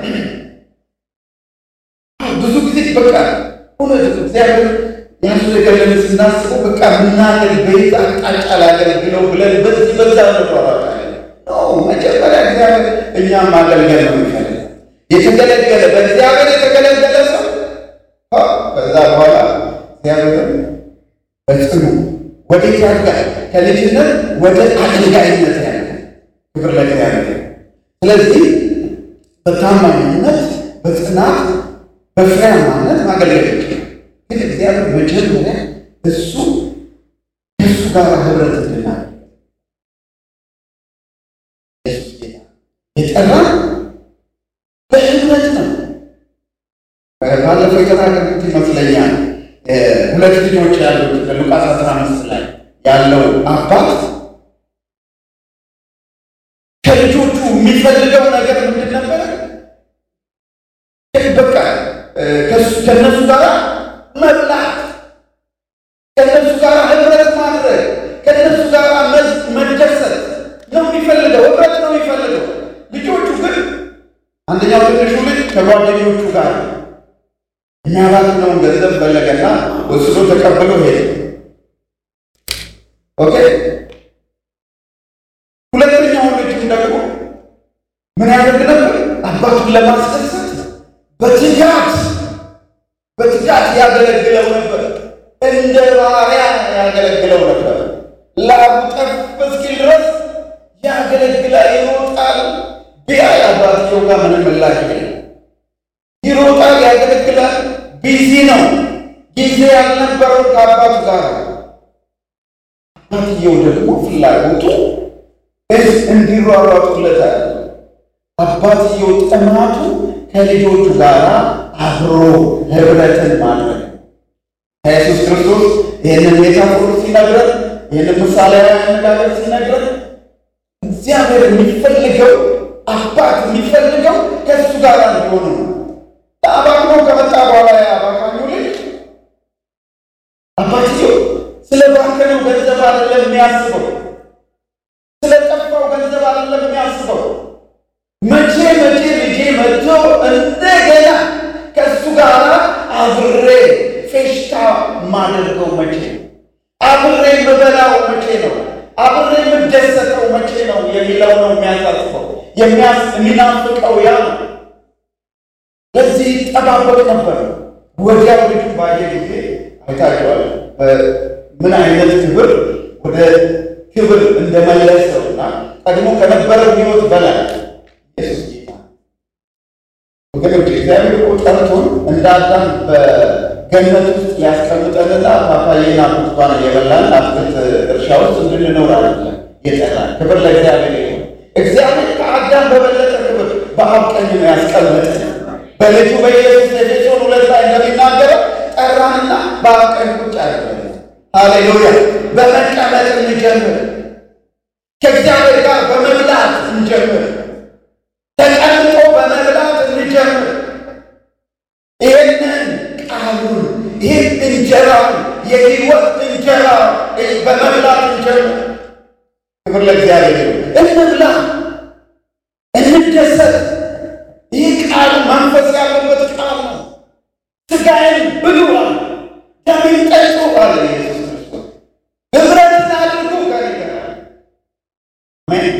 ብዙ ጊዜ በቃ እውነት እግዚአብሔር ያስገለን ስናስበው በቃ ምናገር በየት አቅጣጫ ላገለግለው ብለን በዚህ በዛ እንሯሯጣለን። መጀመሪያ እግዚአብሔር እኛም ማገልገል ነው የሚፈልገው። የተገለገለ በእግዚአብሔር የተገለገለ ሰው ከዛ በኋላ እግዚአብሔር በጽኑ ወዴት ያድጋል? ከልጅነት ወደ አገልጋይነት ያለ ክብር ለእግዚአብሔር። ስለዚህ በታማኝነት በጽናት በፍሬያማነት ማገልገል ይችላል። ግን እግዚአብሔር መጀመሪያ እሱ ከእሱ ጋር ህብረት እንድናል የጠራን በህብረት ነው። ባለፈው የተናገርኩት ይመስለኛል። ሁለት ልጆች ያሉት ሉቃስ አስራ አምስት ላይ ያለው አባት ከልጆቹ የሚፈልገው ነገር ምንድን ነበረ? በቃ ከእነሱ ጋር መብላት፣ ከእነሱ ጋር ህብረት ማድረግ፣ ከእነሱ ጋር መደሰት ነው የሚፈልገው። ህብረት ነው የሚፈልገው። ልጆቹ ግን አንደኛው ትንሹ ልጅ ከጓደኞቹ ጋር የሚያባክነውን ገንዘብ ፈለገና ወስዶ ተቀብሎ ሄደ። ኦኬ። ሁለተኛው ልጅም ደግሞ ምን ያደርግ ነበር? አባቱን ለማስደሰት በትጋት በትጋት ያገለግለው ነበር። እንደ ባሪያ ያገለግለው ነበር። ላቡ ጠፍ እስኪል ድረስ ያገለግላል፣ ይሮጣል። ቢያይ አባትየው ጋር ምንም ምላሽ የለም። ይሮጣል፣ ያገለግላል። ቢዚ ነው። ጊዜ ያልነበረው ከአባቱ ጋር። አባትየው ደግሞ ፍላጎቱ እንዲሯሯጡለታል። አባትየው ጥማቱ ከልጆቹ ጋር አብሮ ህብረትን ማድረግ ከኢየሱስ ክርስቶስ ይህንን ሜታፎር ሲነግረን፣ ይህንን ምሳሌያዊ አነጋገር ሲነግረን እግዚአብሔር የሚፈልገው አባት የሚፈልገው ከእሱ ጋር እንዲሆኑ ነው። አባክኖ ከመጣ በኋላ አባካኙ ልጅ አባትየው ስለ ባከነው ገንዘብ አይደለም የሚያስበው፣ ስለ ጠፋው ገንዘብ አይደለም የሚያስበው። መቼ መቼ ልጄ መጥቶ እንደገና ከእሱ ጋር አብሬ ፌሽታ ማደርገው መቼ ነው? አብሬ የምበላው መቼ ነው? አብሬ የምደሰተው መቼ ነው የሚለው ነው የሚያሳስበው፣ የሚናፍቀው ያ ነው። ለዚህ ጠባበቅ ነበር። ወዲያው ልጁ ባየ ጊዜ አይታቸዋል ምን አይነት ክብር ወደ ክብር እንደመለሰውና ቀድሞ ከነበረው ሕይወት በላይ ኢየሱስ ጌታ ወገኖች፣ እግዚአብሔር እኮ ጠርቶን እንደ አዳም በገነት ውስጥ ሊያስቀምጠንና ፓፓዬና ብርቱካን እየበላን አትክልት እርሻ ውስጥ እንድንኖር አይደለም የጠራን። ክብር ለእግዚአብሔር ይሁን። እግዚአብሔር ከአዳም በበለጠ ክብር በአብ ቀኝ ነው ያስቀመጠን። በልጁ በኢየሱስ ኤፌሶን ሁለት ላይ እንደሚናገረው ጠራንና በአብ ቀኝ ቁጭ አደረገን። ሃሌሉያ! በመቀመጥ እንጀምር። ከእግዚአብሔር ጋር በመብላት እንጀምር። ተቀምጦ በመብላት እንጀምር። ይህንን ቃሉን ይህን እንጀራውን የሕይወት እንጀራ በመብላት እንጀምር። ክብር ለእግዚአብሔር ይሁን። እንብላ፣ እንደሰት። ይህ ቃል መንፈስ ያለበት ቃል ነው። ሥጋዬን ብሉ አለ፣ ደሜን ጠጡ አለ ኢየሱስ ክርስቶስ። ህብረት አድርጉ ከእኔ ጋር አሜን።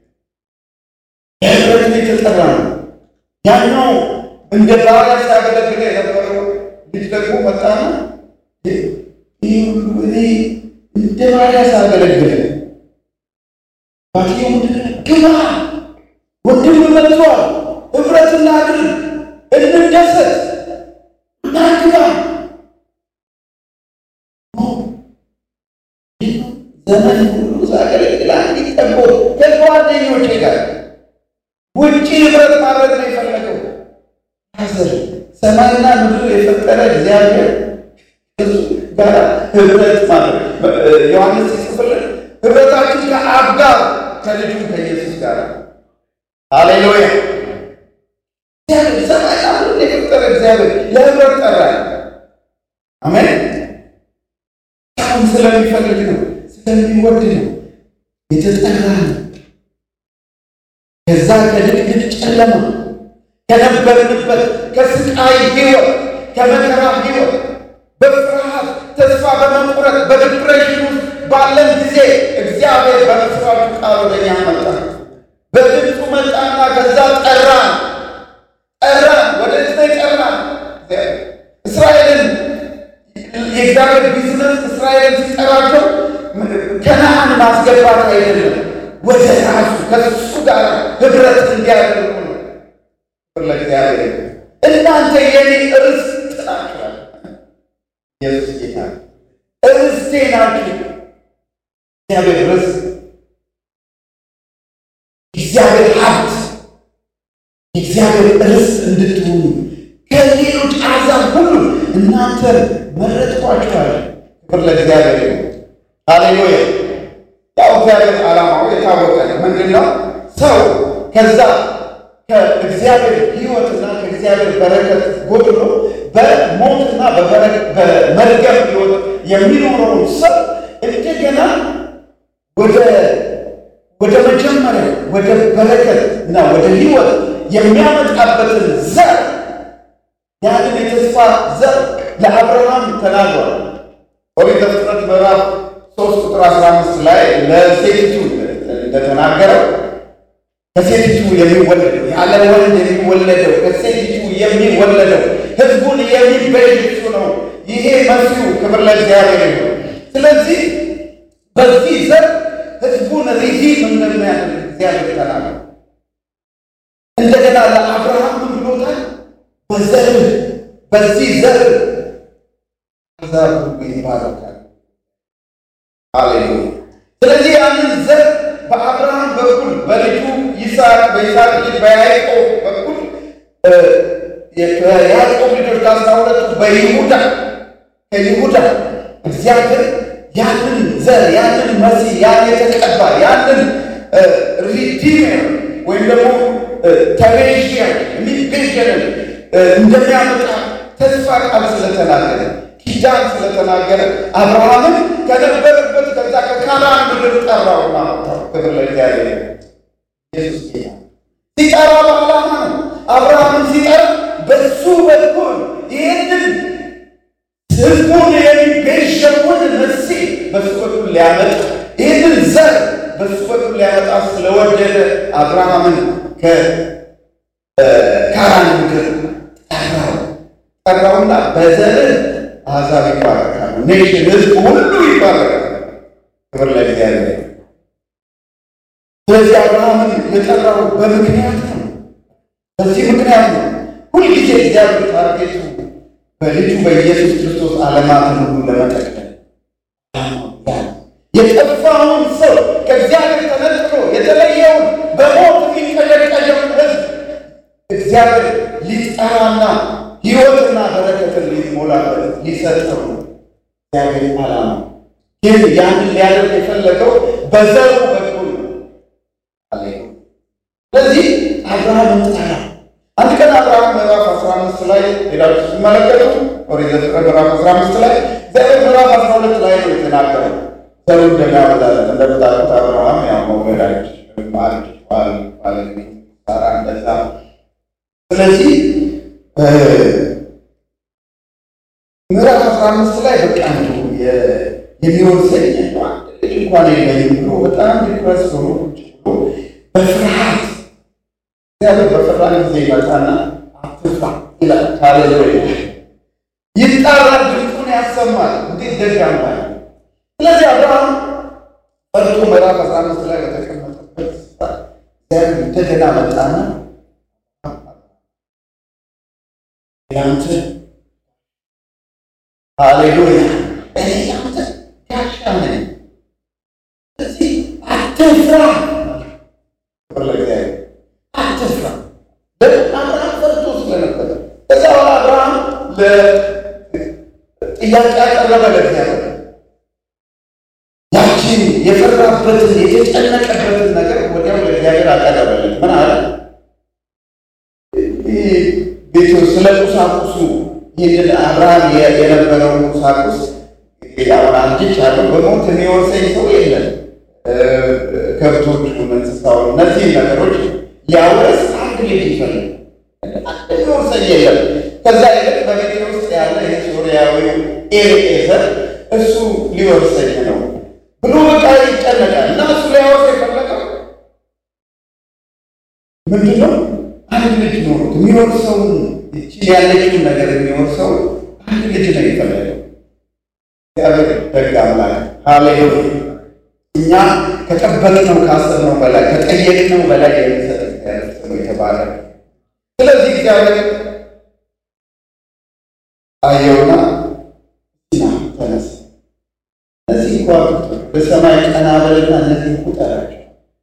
የህብረት የተጠራ ነው። ያኛው እንደ ባሪያ ሲያገለግል የነበረው ልጅ ደግሞ መጣና ይህ ሁሉ እኔ እንደ ባሪያ ሲያገለግል ባትየው ምንድን ነው? ግባ ወንድም መጥቷል፣ ህብረት እናድርግ፣ እንደሰት እና ግባ ዘመን ሁሉ ሳገለግል አንዲት ጠቦት ከጓደኞቼ ጋር ውጭ ህብረት ማድረግ ነው የፈለገው። ሐዘር ሰማይና ምድር የፈጠረ እግዚአብሔር እሱ ጋር ህብረት ማድረግ ዮሐንስ ሲጽፍልን ህብረታችን ከአብ ጋር ከልጁ ከኢየሱስ ጋር ሃሌሉያ። እግዚአብሔር ሰማይና ምድር የፈጠረ እግዚአብሔር ለህብረት ጠራ። አሜን። አሁን ስለሚፈልግ ነው፣ ስለሚወድ ነው የተጠራ ነው። ከዛ ከድቅድቅ ጨለማ ከነበርንበት ከስቃይ ህይወት ከመከራ ህይወት በፍርሃት ተስፋ በመቁረጥ በዲፕሬሽን ውስጥ ባለን ጊዜ እግዚአብሔር በመስራቱ ቃል ወደኛ መጣ። በድምፁ መጣና ከዛ ጠራ ጠራ ወደ ዝ ጠራ እስራኤልን የእግዚአብሔር ቢዝነስ እስራኤልን ሲጠራቸው ከነአን ማስገባት አይደለም ወደ ራሱ ከሱ ጋር ህብረት እንዲያደርጉ ነው። ለእግዚአብሔር እናንተ የኔ ርስት ናችሁ። ኢየሱስ ጌታ ርስቴ ናችሁ። እግዚአብሔር ርስት፣ እግዚአብሔር ሀብት፣ የእግዚአብሔር ርስት እንድትሆኑ ከሌሎች አሕዛብ ሁሉ እናንተ መረጥኳችኋል። ክብር ለእግዚአብሔር ይሁን። ሃሌሉያ። ያው እግዚአብሔር ዓላማው የታወቀ ነው። ምንድን ነው? ሰው ከዛ ከእግዚአብሔር ሕይወትና ከእግዚአብሔር በረከት ጎድሎ በሞትና በመርገም ሕይወት የሚኖረውን ሰው እንደገና ወደ ወደ መጀመሪያ ወደ በረከት እና ወደ ሕይወት የሚያመጣበትን ዘር ያንን የተስፋ ዘር ለአብርሃም ተናግሯል። ኦሪት ዘፍጥረት ምዕራፍ ሶስት ቁጥር አስራ አምስት ላይ ለሴቲቱ እንደተናገረው ከሴቲቱ የሚወለደው ያለ ወንድ የሚወለደው ከሴቲቱ የሚወለደው ሕዝቡን የሚቤዥ እሱ ነው። ይሄ መሲሁ ክብር ለእግዚአብሔር ይሁን። ስለዚህ በዚህ ዘር ሕዝቡን ሪዲም እንደሚያደርግ እግዚአብሔር ተናግሯል። እንደገና ለአብርሃም ምን ብሎታል? በዘርህ በዚህ ዘር አሕዛብ ሁሉ ይባረካል። ሃሌሉያ። ስለዚህ ያንን ዘር በአብርሃም በኩል በልጁ ይስሐቅ በይስሐቅ ልጅ በያዕቆብ በኩል የያዕቆብ ልጆች ከአስራ ሁለቱ በይሁዳ ከይሁዳ እግዚአብሔር ያንን ዘር ያንን መሲህ ያን የተቀባ ያንን ሪዲሜር ወይም ደግሞ ተቤዥያ የሚቤዥንን እንደሚያመጣ ተስፋ ቃል ስለተናገረ ኪዳን ስለተናገረ አብርሃምን ከነበረበት ከዛ ከካናን ምድር ጠራውና መጣው። ክብር ለእግዚአብሔር። ኢየሱስ ጌታ ሲጠራ በዓላማ ነው። አብርሃምን ሲጠራ በሱ በኩል ይህንን ሕዝቡን የሚቤዠውን መሲህ በሱ በኩል ሊያመጣ ይህንን ዘር በሱ በኩል ሊያመጣ ስለወደደ አብርሃምን ከካራን ምድር ጠራው ጠራውና በዘርህ አሕዛብ ይባረካሉ፣ ኔሽን ሕዝብ ሁሉ ይባረካሉ። ክብር ለእግዚአብሔር። ስለዚህ አብርሃምን የጠራው በምክንያት ነው። በዚህ ምክንያት ነው ሁልጊዜ እግዚአብሔር ታርጌቱ በልጁ በኢየሱስ ክርስቶስ ዓለማትን ሁሉ ለመጠቅለል የጠፋውን ሰው ከእግዚአብሔር ተነጥሎ የተለየውን በሞት የሚንቀዠቀዠውን ሕዝብ እግዚአብሔር ሊጠራና ሕይወትና በረከትን ሊሞላበት ሊሰጠው ነው እግዚአብሔር ዓላማ። ግን ያንን ሊያደርግ የፈለገው በዘሩ በኩል ነው። ስለዚህ አብርሃምን ጠራ። አንድ ቀን አብርሃም ምዕራፍ አስራ አምስት ላይ ሄዳችሁ ስትመለከቱ ኦሪት ዘፍጥረት ምዕራፍ አስራ አምስት ላይ እግዚአብሔር ምዕራፍ አስራ ሁለት ላይ ነው የተናገረው ዘሩ እንደሚያበዛለት እንደምታውቁት አብርሃም ያው መውለድ አይችልም አርጅቷል ባለቤት ሳራ እንደዛ። ስለዚህ ምዕራፍ አስራ አምስት ላይ በቃ ነው የሚወርሰኝ እንኳን የለኝም ብሎ በጣም ዲፕረስ ሆኖ ቁጭ ብሎ በፍርሃት እግዚአብሔር በፈራ ጊዜ ይመጣና አትፍራ ይላል። ሃሌሉያ ይጣራል፣ ድምፁን ያሰማል። እንዴት ደግ አምላክ! ስለዚህ አብርሃም ፈርቶ ምዕራፍ አስራ አምስት ላይ በተቀመጠበት ስፍራ እግዚአብሔር እንደገና መጣና ያንተ ሃሌሉያ እኔ ያንተ ጋሻ ነኝ፣ ስለዚህ አትፍራ። ክብር ለእግዚአብሔር። አትፍራ። አብርሃም ፈርቶ ስለነበረ ከዛ በኋላ አብርሃም ጥያቄ ያቀረበ ለእግዚአብሔር ያችን የፈራበትን የተጨነቀበትን ነገር ወዲያው ለእግዚአብሔር አቀረበለት። ምን አለ? ቤቱ ስለ ቁሳቁሱ ይህንን አብርሃም የነበረውን ቁሳቁስ አሁን አንጅቻለሁ፣ በሞት የሚወርሰኝ ሰው የለም። ከብቶቹ፣ እንስሳውን፣ እነዚህ ነገሮች ሊያወርስ አንድ ልጅ ይፈልግ አንድ የሚወርሰኝ የለም። ከዛ ይልቅ በቤቴ ውስጥ ያለ የሶርያዊው ኤሊዔዘር እሱ ሊወርሰኝ ነው ብሎ በቃ ይጨነቃል። እና እሱ ሊያወርስ የፈለገው ምንድን ነው? አንድ ልጅ ኖሮት የሚወርሰውን እችን ያለችውን ነገር የሚወርሰው አንድ ልጅ ነው የፈለገው። እግዚአብሔር ደግ አምላክ ሃሌሉያ። እኛ ከጠበቅነው ካሰብነው በላይ ከጠየቅነው በላይ የሚሰጥ እግዚአብሔር ስሙ የተባለ ስለዚህ እግዚአብሔር አየውና ና ተነስ፣ እነዚህ ከዋክብቶች በሰማይ ቀና በልና እነዚህ ቁጠራቸው።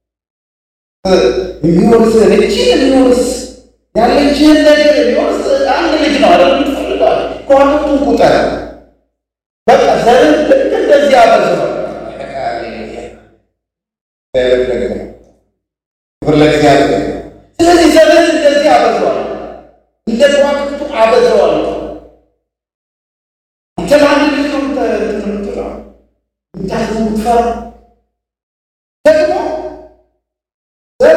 የሚወርስ እችን የሚወርስ ያለችህን ነገር የሚወርስ አንድ ልጅ ነው አለ ምትፈልገዋል። ከዋክብቱን ቁጠር፣ በቃ ዘርን ልክ እንደዚህ አበዝነው። ክብር ለእግዚአብሔር። ስለዚህ ዘርን እንደዚህ አበዝዋል፣ እንደ ከዋክብቱ አበዝዋል። አንተ ለአንድ ልጅ ነው ምትለው ምታዝ ምትፈራ ደግሞ ዘር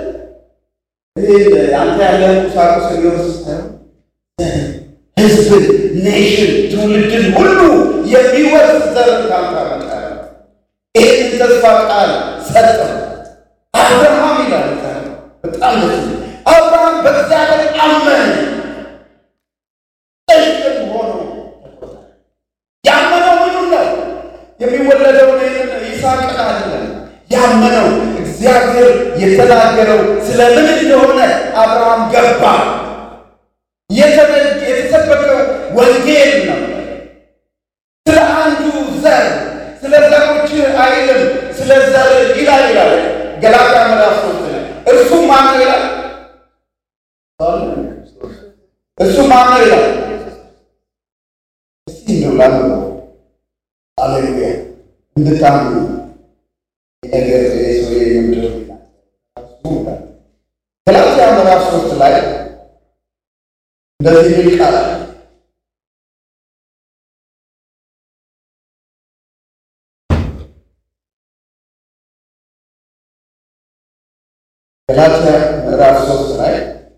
አንተ ያለህን ቁሳቁስ የሚወርስ ሳይሆን ሕዝብን፣ ኔሽን፣ ትውልድን ሁሉ የሚወርስ ዘርን ካንተ አመጣለሁ። ይህንን ተስፋ ቃል ሰጠው አብርሃም ይላል። በጣም ደስ አብርሃም በእግዚአብሔር አመነ እሽቅም ሆኖ ያመነው ምኑን ነው? የሚወለደውን ይስሐቅን አይደለም ያመነው እግዚአብሔር የተናገረው ስለ ምን እንደሆነ አብርሃም ገባ። የተሰበከው ወንጌል ነው። ስለ አንዱ ዘር ስለ ዘሮች አይልም፣ ስለ ዘር ይላል ይላል ገላትያ ምዕራፍ ሶስት ላይ እርሱ ማነው ይላል። እሱ ማነው ይላል። እስቲ እንደው ላንብበው። አሌሉያ እንድታምኑ ነገር ሰው የምድር ገላትያ ምዕራፍ ሶስት ላይ እንደዚህ የሚል ቃል አለ። ገላትያ ምዕራፍ ሶስት ላይ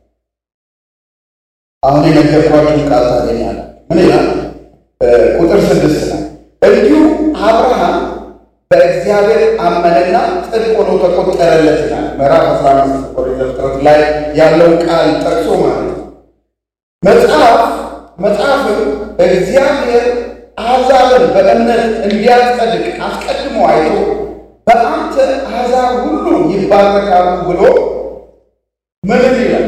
አሁን የነገርኳችሁን ቃል ታገኛለህ። ምን ይላል? ቁጥር ስድስት ላይ እንዲሁ አብርሃም በእግዚአብሔር አመነና ጽድቅ ሆኖ ተቆጠረለት ይላል። ምዕራፍ አስራ አምስት ኦሪት ዘፍጥረት ላይ ያለውን ቃል ጠቅሶ ማለት ነው። መጽሐፍ መጽሐፍም እግዚአብሔር አሕዛብን በእምነት እንዲያጸድቅ አስቀድሞ አይቶ በአንተ አሕዛብ ሁሉ ይባረካሉ ብሎ ምንም ይላል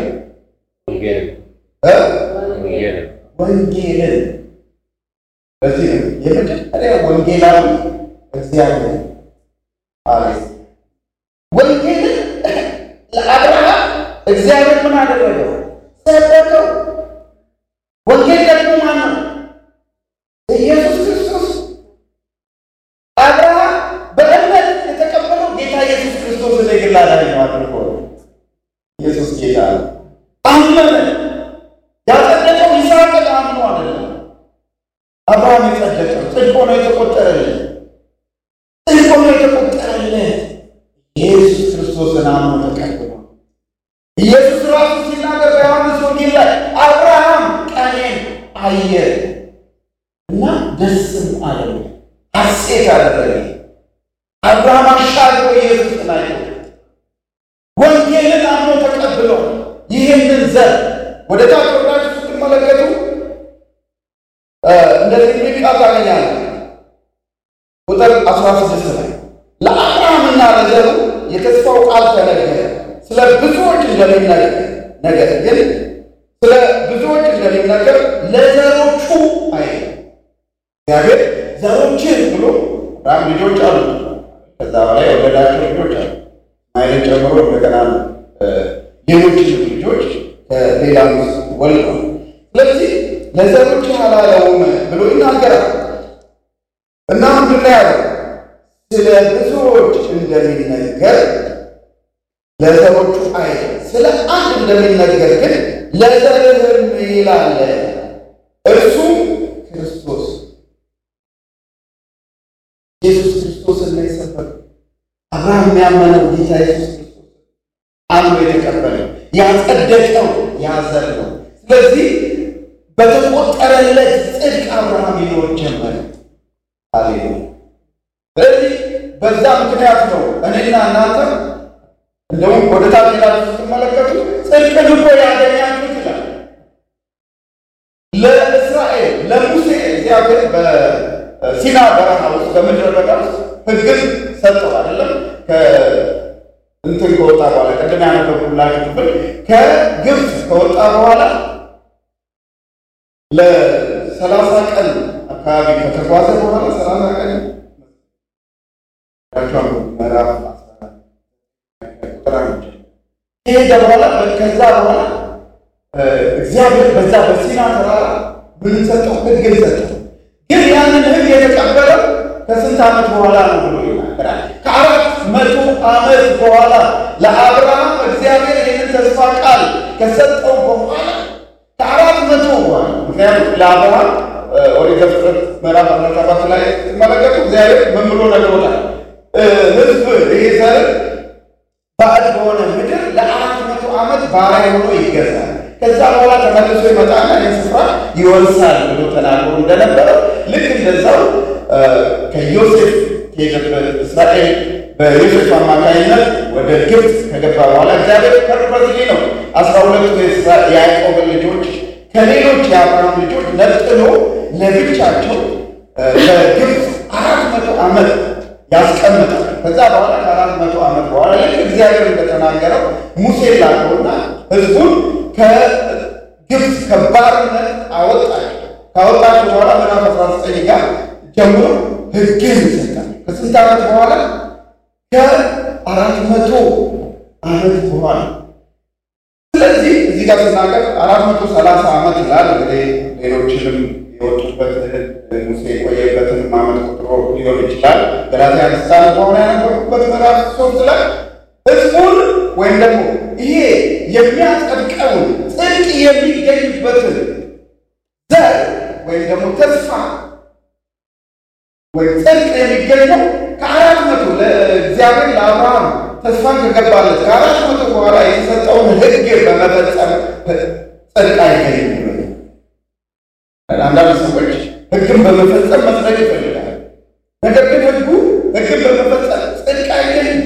ወንጌልን በዚህ ነው የመጀመሪያ ወንጌላዊ እግዚአብሔር አለ። ወንጌልን ለአብርሃም እግዚአብሔር ምን አደረገው? ሰበከው። ወንጌል ደግሞ ማን ነው? ኢየሱስ ክርስቶስ። አብርሃም በእምነት የተቀበለው ጌታ ኢየሱስ ክርስቶስ የግል አዳኝ አድርጎ ኢየሱስ ጌታ ነው። አመነ። ያጸደቀው ይስሐቅን አምኖ አይደለም። አብርሃም የጸደቀው ጽድቅ ሆኖ የተቆጠረለት ጽድቅ ሆኖ የተቆጠረለት ኢየሱስ ክርስቶስን አምኖ ተቀብሏል። ኢየሱስ ራሱ ሲናገር በዮሐንስ ወንጌል ላይ አብርሃም ቀኔን አየ እና ደስም አለው፣ ሐሴት አደረገ። አብርሃም አሻግሮ ኢየሱስን አየ። ወንጌልን አምኖ ተቀብሎ ይህንን ዘር ወደ ታች ወርዳችሁ ስትመለከቱ እንደዚህ የሚል ቃል ታገኛለህ። ቁጥር 16 ላይ ለአብርሃምና ለዘሩ የተስፋው ቃል ተነገረ፣ ስለ ብዙዎች እንደሚነገር ነገር ግን ስለ ብዙዎች እንደሚነገር ለዘሮቹ አይ እግዚአብሔር ዘሮችን ብሎ አብርሃም ልጆች አሉ። ከዛ በላይ የወለዳቸው ልጆች አሉ። ማይልን ጨምሮ እንደገና ሌሎች ልጆች ከሌላ ወልዷል። ስለዚህ ለዘሮች አላለውም ብሎ ይናገራል እና ምንድን ነው ያለው? ስለ ብዙዎች እንደሚነገር ለዘሮቹ አይ ስለ አንድ እንደሚነገር ግን ለዘርህም ይላል እርሱ ክርስቶስ ኢየሱስ ክርስቶስን ነው የሰበከው። አብርሃም የሚያመነው ጌታ ኢየሱስ ክርስቶስ አምኖ የተቀበለው ያጸደቀው ያዘር ነው። ስለዚህ በተቆጠረለት ጽድቅ አብርሃም ይኖር ጀመረ። ሃሌሉያ። ስለዚህ በዛ ምክንያት ነው እኔና እናንተ እንደውም ወደ ታች ሄዳችሁ ስትመለከቱ ጽድቅን እኮ ያገኛችሁት ይላል። ለእስራኤል ለሙሴ እግዚአብሔር በሲና በረሃ ውስጥ በምድረ በዳ ውስጥ ሕግን ሰጠው አይደለም እንትን ከወጣ በኋላ ቅድም ያነበብኩላችሁ ክፍል ከግብፅ ከወጣ በኋላ ለሰላሳ ቀን አካባቢ ከተጓዘ በኋላ ሰላሳ ቀን ምዕራፍ ከሄደ በኋላ ከዛ በኋላ እግዚአብሔር በዛ በሲና ተራራ ምን ሰጠው? ሕግን ሰጠው። ግን ያንን ሕግ የተቀበለው ከስንት ዓመት በኋላ ነው ብሎ ይናገራል። ከአራት መቶ ዓመት በኋላ ለአብርሃም እግዚአብሔር ይህንን ተስፋ ቃል ከሰጠው በኋላ ከአራት መቶ በኋላ ምክንያቱም ለአብርሃም ኦሪት ዘፍጥረት ምዕራፍ አስራ ሰባት ላይ ስትመለከቱ እግዚአብሔር ምን ብሎ ነግሮታል? ሕዝብ ይሄ ዘር ባዕድ በሆነ ምድር ለአራት መቶ ዓመት ባሪያ ሆኖ ይገዛል። ከዛ በኋላ ተመልሶ ይመጣና ይህን ስፍራ ይወርሳል ብሎ ተናግሮ እንደነበረው ልክ እንደዛው ከዮሴፍ ከሄደበት እስራኤል በዮሴፍ አማካኝነት ወደ ግብፅ ከገባ በኋላ እግዚአብሔር ፐርፐዝሊ ነው አስራ ሁለቱ የያዕቆብን ልጆች ከሌሎች የአብርሃም ልጆች ነጥሎ ለብቻቸው በግብፅ አራት መቶ ዓመት ያስቀምጣል። ከዛ በኋላ ከአራት መቶ ዓመት በኋላ ልክ እግዚአብሔር እንደተናገረው ሙሴ ላከውና ሕዝቡን ከግብፅ ከባርነት አወጣቸው። ካወጣቸው በኋላ ምዕራፍ አስራ ዘጠኝ ጋር ጀምሮ ሕግን ይሰጣል። ከስንት ዓመት በኋላ? ከአራት መቶ ዓመት በኋላ። ስለዚህ እዚህ ጋር ስናገር አራት መቶ ሰላሳ ዓመት ይላል። እንግዲህ ሌሎችንም የወጡበት ሙሴ የቆየበትን ዓመት ቁጥሮ ሊሆን ይችላል። ገላትያ ልሳነ በሆነ ያነበርኩበት ምዕራፍ ሶስት ላይ ህዝቡን ወይም ደግሞ ይሄ የሚያጸድቀውን ጽድቅ የሚገኝበትን ዘር ወይም ደግሞ ተስፋ ወይም ጽድቅ የሚገኘው ከአራት መቶ ለእግዚአብሔር ለአብርሃም ተስፋን ከገባለት ከአራት መቶ በኋላ የተሰጠውን ሕግ በመፈጸም ጽድቅ አይገኝም። አንዳንድ ሰዎች ሕግን በመፈጸም መጽደቅ ይፈልጋል። ነገር ግን ሕጉ ሕግን በመፈጸም ጽድቅ አይገኝም።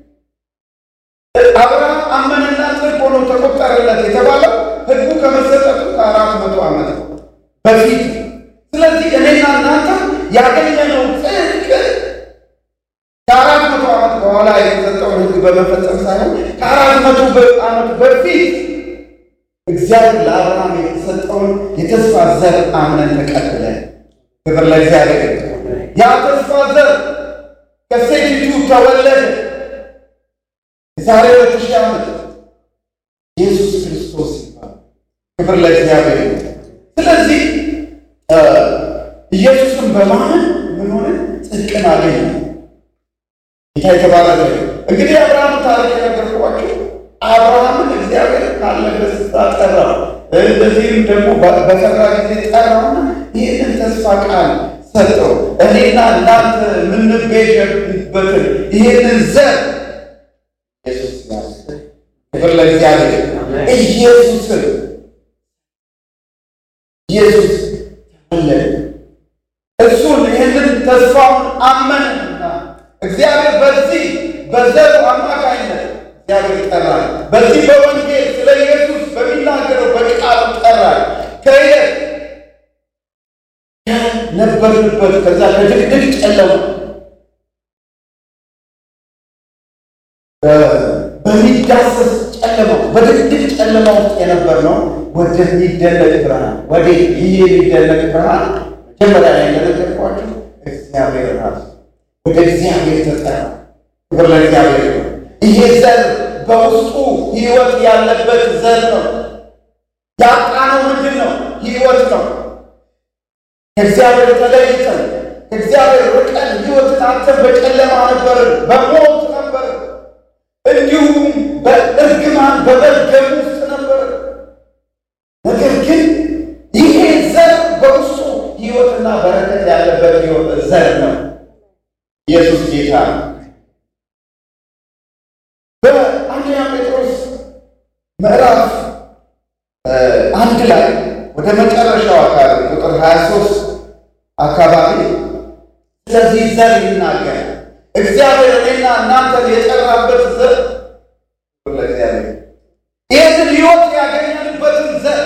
አብርሃም አመነና ጽድቅ ሆኖ ተቆጠረለት የተባለው ሕጉ ከመሰጠቱ ከአራት መቶ ዓመት በፊት። ስለዚህ እኔና እናንተ ያገኘነው ጽድቅ ከአራት መቶ ዓመት በኋላ የተሰጠውን ሕግ በመፈጸም ሳይሆን ከአራት መቶ ዓመት በፊት እግዚአብሔር ለአብርሃም የተሰጠውን የተስፋ ዘር አምነን ተቀብለን፣ ክብር ለእግዚአብሔር። ያ ተስፋ ዘር ከሴቲቱ ተወለደ። የዛሬ ሁለት ሺህ ዓመት ኢየሱስ ክርስቶስ ይባላል። ክብር ለእግዚአብሔር። ስለዚህ ኢየሱስን በማመን ምን ሆነ? ጽድቅን አገኘ። ጌታ የተባረከ እንግዲህ አብርሃም ታሪክ የነገርኳቸው አብርሃምን እግዚአብሔር ካለበት ስፍራ ጠራው። እንደዚህም ደግሞ በሰራ ጊዜ ጠራውና ይህንን ተስፋ ቃል ሰጠው። እኔና እናንተ የምንቤዠበትን ይህንን ዘር ኢየሱስ ክብር ለእግዚአብሔር። ኢየሱስን ኢየሱስ ተወለደ። እሱን ይህንን ተስፋውን አመንና እግዚአብሔር በዚህ በዘሩ አማካኝነት እግዚአብሔር ጠራል። በዚህ በወንጌል ስለ ኢየሱስ በሚናገረው በቃሉ ጠራል። ከየት ከነበርንበት ከዛ ከድቅድቅ ጨለማ በሚዳሰስ ጨለማ በድቅድቅ ጨለማ ውስጥ የነበርነው ወደሚደነቅ ብርሃን ወደ ይህ የሚደነቅ ብርሃን መጀመሪያ ላይ እንደነገርኳችሁ እግዚአብሔር ራሱ ወደ እግዚአብሔር ተጠራ። ክብር ለእግዚአብሔር ነው። ይሄ ዘር በውስጡ ሕይወት ያለበት ዘር ነው። ያጣነው ምንድን ነው? ሕይወት ነው። ከእግዚአብሔር ተለይተን ከእግዚአብሔር ርቀን ሕይወትን አጥተን በጨለማ ነበርን፣ በሞት ነበርን፣ እንዲሁም በእርግማን በመርገም ውስጥ ነበርን። ነገር ግን ይሄ ዘር በውስጡ ሕይወትና በረከት ያለበት ሕይወት ዘር ነው። ኢየሱስ ጌታ ነው። በአንደኛ ጴጥሮስ ምዕራፍ አንድ ላይ ወደ መጨረሻው አካባቢ ቁጥር 23 አካባቢ ስለዚህ ዘር ይናገር። እግዚአብሔር እኔና እናንተን የጠራበት ዘር ለእግዚአብሔር ይህንን ሕይወት ያገኘንበትን ዘር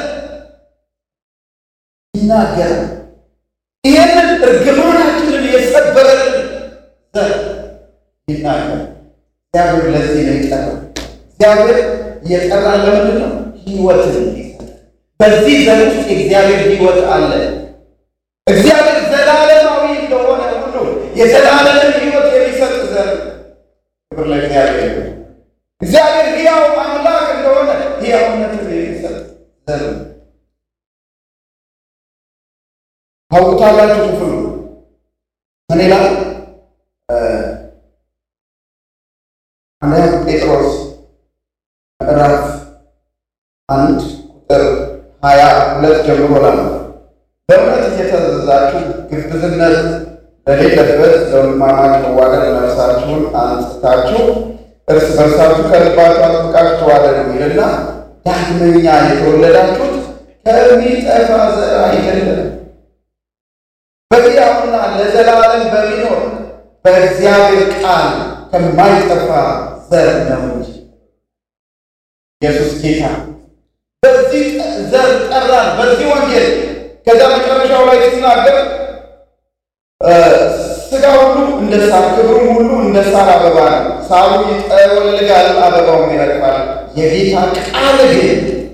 ይናገራል። ይህንን እርግማናችንን የሰበረልን ዘር ይናገራል። እግዚአብሔር ለዚህ ነው የጠራው። እግዚአብሔር እየጠራን ለምንድን ነው? ሕይወትን እንዲሰጥ። በዚህ ዘር ውስጥ የእግዚአብሔር ሕይወት አለ። እግዚአብሔር ዘላለማዊ እንደሆነ ሁሉ የዘላለምን ሕይወት የሚሰጥ ዘር ክብር ለእግዚአብሔር። እግዚአብሔር ሕያው አምላክ እንደሆነ ሕያውነትን የሚሰጥ ዘር ታውቁታላችሁ። ክፍሉ ምን ይላል? አንደኛ ጴጥሮስ ምዕራፍ አንድ ቁጥር ሀያ ሁለት ጀምሮ ላለ በእውነት እየተዘዛችሁ ግብዝነት ለሌለበት ለወንድማማች መዋደድ ነፍሳችሁን አንጽታችሁ እርስ በርሳችሁ ከልባችሁ አጥብቃችሁ ተዋደዱ ይልና ዳግመኛ የተወለዳችሁት ከሚጠፋ ዘር አይደለም በሕያውና ለዘላለም በሚኖር በእግዚአብሔር ቃል ከማይጠፋ ዘር ነው እንጂ። ኢየሱስ ጌታ በዚህ ዘር ጠራን፣ በዚህ ወንጌል። ከዛ መጨረሻው ላይ ሲናገር ሥጋ ሁሉ እንደ ሳር ክብሩም ሁሉ እንደ ሳር አበባ ነው። ሳሩ ይጠወልጋል፣ አበባውም ይረግፋል። የጌታ ቃል ግን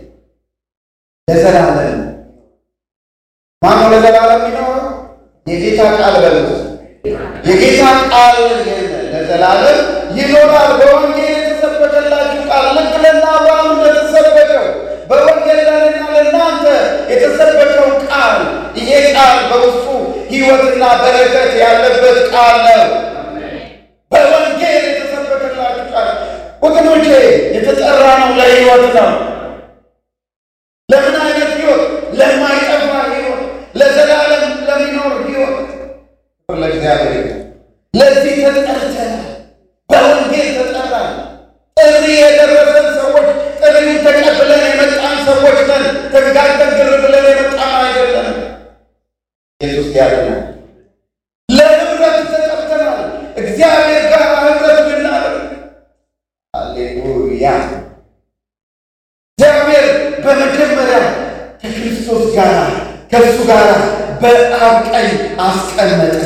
ለዘላለም ማነው? ለዘላለም ይኖራል። የጌታ ቃል በሉ የጌታ ቃል ለዘላለም ይኖራል። በወንጌል የተሰበከላችሁ ቃል ልክ ለእነ አብርሃም እንደተሰበከው በወንጌል ለእኔና ለእናንተ የተሰበከው ቃል ይሄ ቃል በውስጡ ሕይወትና በረከት ያለበት ቃል ነው። በወንጌል የተሰበከላችሁ ቃል ወገኖቼ የተጠራ ነው ለሕይወት ነው። ለምን አይነት ሕይወት? ለማይጠፋ ሕይወት፣ ለዘላለም ለሚኖር ሕይወት ለእግዚአብሔር ለዚህ ተጠርተናል። በወንጌል ተጠራን። ጥሪ የደረሰን ሰዎች ጥሪውን ተቀብለን የመጣን ሰዎች ነን። ተጋግተን ግር ብለን የመጣን አይደለም። ኢየሱስ ያለናል። ለህብረት ተጠርተናል። እግዚአብሔር ጋር ህብረት ልናደርግ። አሌሉያ። እግዚአብሔር በመጀመሪያ ከክርስቶስ ጋር ከእሱ ጋር በአብ ቀኝ አስቀመጠ።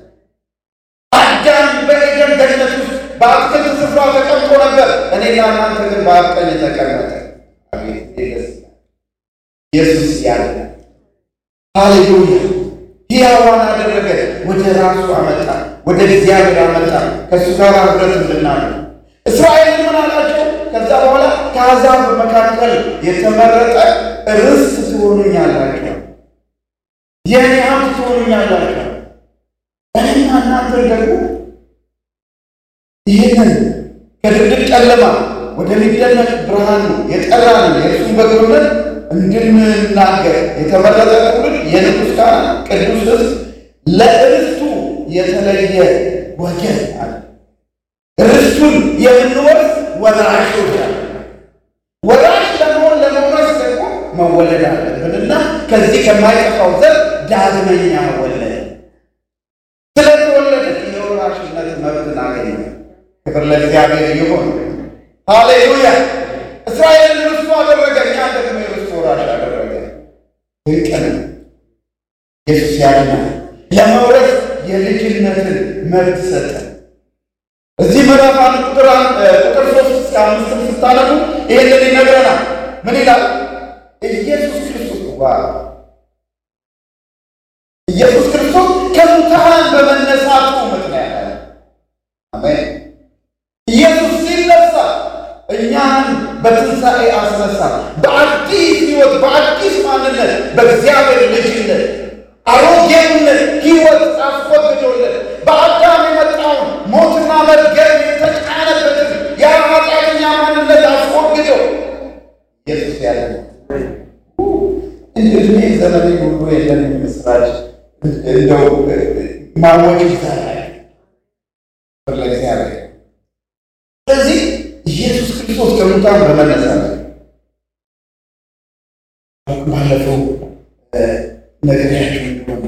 አዳም በኤደን ገነት ውስጥ በአትክልት ስፍራ ተቀምጦ ነበር። እኔና እናንተ ግን በአብ ቀኝ ተቀመጠ። ኢየሱስ ያለ ሃሌሉያ! ሕያዋን አደረገ። ወደ ራሱ አመጣ፣ ወደ እግዚአብሔር አመጣ። ከእሱ ጋር ህብረት እንድናደርግ እስራኤል ምን አላቸው? ከዛ በኋላ ከአሕዛብ መካከል የተመረጠ ርስት ትሆኑኛላችሁ የእኔ ሀብት ትሆኑኛላችሁ። እኔና እናንተ ደግሞ ይህንን ከድቅድቅ ጨለማ ወደሚደነቅ ብርሃን የጠራንን የእርሱን በጎነት እንድንናገር የተመረጠ ትውልድ፣ የንጉሥ ካህን፣ ቅዱስ ሕዝብ፣ ለርስቱ የተለየ ወገን አለ። ርስቱን የምንወርስ ወራሾች አለ። ከማይጠፋው ዘር ዳግመኛ ወለደ። ስለተወለደ የወራሽነት መብትን አገኘ። ክብር ለእግዚአብሔር ይሁን። ሃሌሉያ! እስራኤልን ርስቱ አደረገ፣ እኛ ደግሞ የርስቱ ወራሽ አደረገ። ድንቅ ነው። ኢየሱስ ያድናል። ለመውረስ የልጅነትን መብት ሰጠ። እዚህ ምዕራፍ አንድ ቁጥር ቁጥር ሶስት እስከ አምስትም ስታነቡ ይህንን ይነግረናል። ምን ይላል? ኢየሱስ ክርስቶስ ዋ ኢየሱስ ክርስቶስ ከሙታን በመነሳቱ ምክንያት አለ። አሜን። ኢየሱስ ሲነሳ እኛን በትንሣኤ አስነሳ። በአዲስ ሕይወት በአዲስ ማንነት በእግዚአብሔር ልጅነት አሮጌውነት ሕይወት አስወግዶለት በአዳም የመጣውን ሞትና መርገም የተጫነበትን የኃጢአተኛ ማንነት አስወግዶ ኢየሱስ ያለ እድሜ ዘመኔ ሁሉ የለን ምስራች እንደው ማወቅ ይዛላል ለእግዚአብሔር። ስለዚህ ኢየሱስ ክርስቶስ ከሙታን በመነሳት ባለፈው ነግሬያችሁ እንደሆነ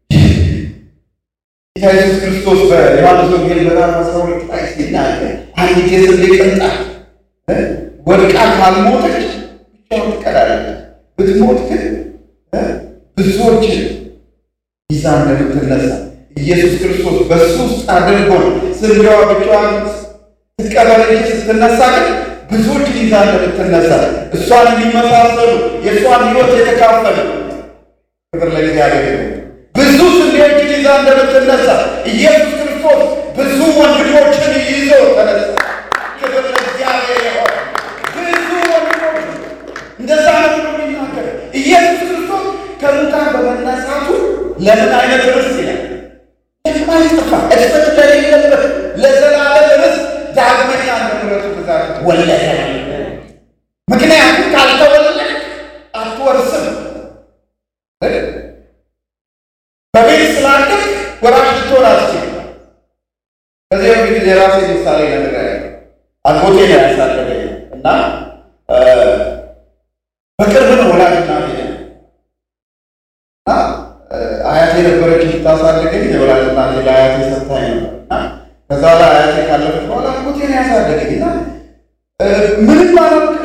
ጌታ ኢየሱስ ክርስቶስ በዮሐንስ ወንጌል ምዕራፍ አስራ ሁለት ላይ ሲናገር አንዲት የስንዴ ቅንጣት ወድቃ ካልሞተች ብቻዋን ትቀራለች፣ ብትሞት ግን ብዙዎችን ይዛ እንደምትነሳ ኢየሱስ ክርስቶስ በሱ ውስጥ አድርጎን ስንዴዋ ብቻዋን ትቀበር እንጂ ስትነሳ ግን ብዙዎችን ይዛ እንደምትነሳ እሷን የሚመሳሰሉ የእሷን ሕይወት የተካፈሉ ክብር ለእግዚአብሔር ብዙ ስንዴዎችን ይዛ እንደምትነሳ ኢየሱስ ክርስቶስ ብዙ ወንድሞችን ይዞ ተነሳ። ክብር ለእግዚአብሔር ይሆን። ብዙ ወንድሞች እንደዛ ነው ብሎ የሚናገር ኢየሱስ ክርስቶስ ከሙታን በመነሳቱ ለምን አይነት ርስት ይላል የማይጠፋ እድፈት ለሌለበት ለዘላለም ርስት ዳግመኛ እንደ ምሕረቱ ብዛት ወለደ። ምክንያቱም ካልተወለደ አትወርስም። በቤት ስላደግ ወራሽ ልትሆን አትችልም። ከዚህ በፊት የራሴ ምሳሌ ነገር አጎቴ ነው ያሳደገኝ እና በቅርብ ነው ወላጅ እናቴ እና አያቴ ነበረች የምታሳድገኝ። የወላጅ እናቴ ለአያቴ ሰጥታኝ ነበር እና ከዛ ላይ አያቴ ካለፈች በኋላ አጎቴ ነው ያሳደገኝ እና ምንም አላውቅም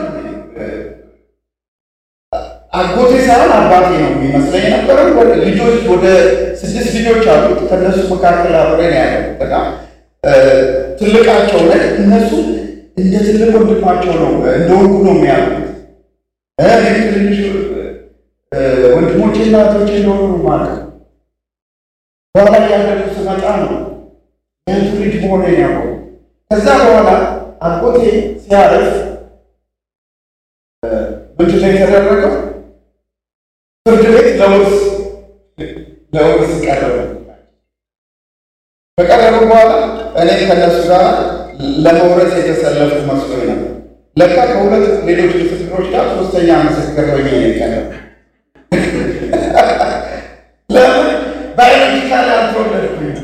አጎቴ ሳይሆን አባቴ ነው የሚመስለኝ ነበረው። ልጆች ወደ ስድስት ልጆች አሉት። ከእነሱ መካከል አብሬ ነው ያለሁት እና ትልቃቸው ላይ እነሱ እንደ ትልቅ ወንድማቸው ነው እንደወጉ ነው የሚያሉት። እኔም ትንንሽ ወንድሞቼና እህቶቼ እንደሆኑ ነው ማለት ነው። በኋላ እያደጉ ስመጣ ነው የእህቱ ልጅ መሆኔን ያውቀው። ከዛ በኋላ አጎቴ ሲያረፍ ምንድን ነው የተደረገው? ፍርድ ቤት ለውርስ ለውርስ ቀረበ። ከቀረቡ በኋላ እኔ ከነሱ ጋር ለመውረስ የተሰለፉ መስሎኝ ነበር። ለካ ከሁለት ሌሎች ምስክሮች ጋር ሶስተኛ ምስክር ሆኜ ነው የቀረበ። ለምን ባዮሎጂካል አልተወለድኩኝ።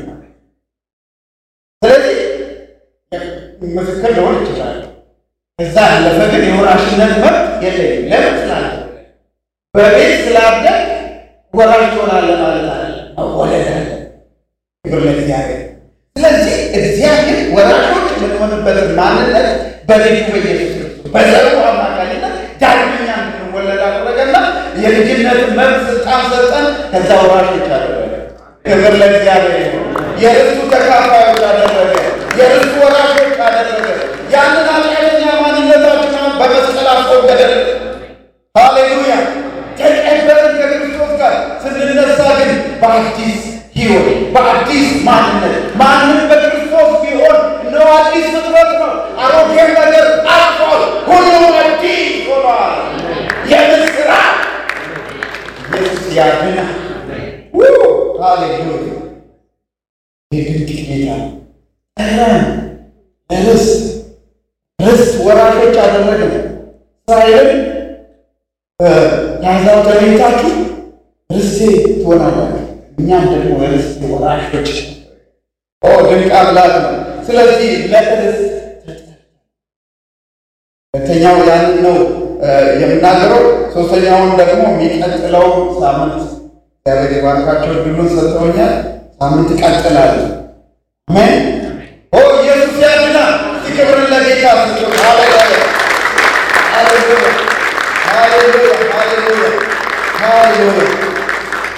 ስለዚህ ምስክር ልሆን ይችላል። እዛ ያለፈ ግን የወራሽነት መብት የለኝም። ለምን ስላለ በቤት ስላደግ ወራሽ ትሆናለህ ማለት አለ መወለድ አለ። ክብር ለእግዚአብሔር። ስለዚህ እግዚአብሔር ወራሾች የምንሆንበትን ማንነት በልጁ በኢየሱስ ክርስቶስ በዘሩ አማካኝነት ዳግመኛ እንድንወለድ አደረገና የልጅነትን መብት ስልጣን ሰጠን። ከዛ ወራሾች አደረገ። ክብር ለእግዚአብሔር። የርስቱ ተካፋዮች አደረገ። የርስቱ ወራሾች አደረገ። ያንን ኃጢአተኛ ማንነታችንን በመስቀል አስወገደን። ሃሌሉያ! ተቀበልን ከክርስቶስ ጋር ስንነሳ ግን በአዲስ ሕይወት በአዲስ ማንነት ማንም በክርስቶስ ቢሆን ነው አዲስ ፍጥረት ነው። አሮጌ ነገር አልፏል፣ ሁሉም አዲስ ሆኗል። የምስራች ኢየሱስ ያድናል። ሃሌሉያ! የድንቅ ጌታ ጠራን ለርስት ርስት ወራሾች አደረግን። እስራኤልን ከአሕዛብ ተለይታችሁ ርስቴ ትሆናላችሁ፣ እኛም ደግሞ ርስት ወራሾች። ኦ ድንቅ አምላክ ነው። ስለዚህ ለርስት ሁለተኛው ያንን ነው የምናገረው። ሶስተኛውን ደግሞ የሚቀጥለው ሳምንት እግዚአብሔር የባርካቸው ድሉን ሰጥተውኛል። ሳምንት እቀጥላለሁ። አሜን። ኦ ኢየሱስ ያድናል። እስቲ ክብርን ለጌታ ስጡ። ሃሌሉያ ሃሌሉያ ሃሌሉያ ሃሌሉያ ሃሌሉያ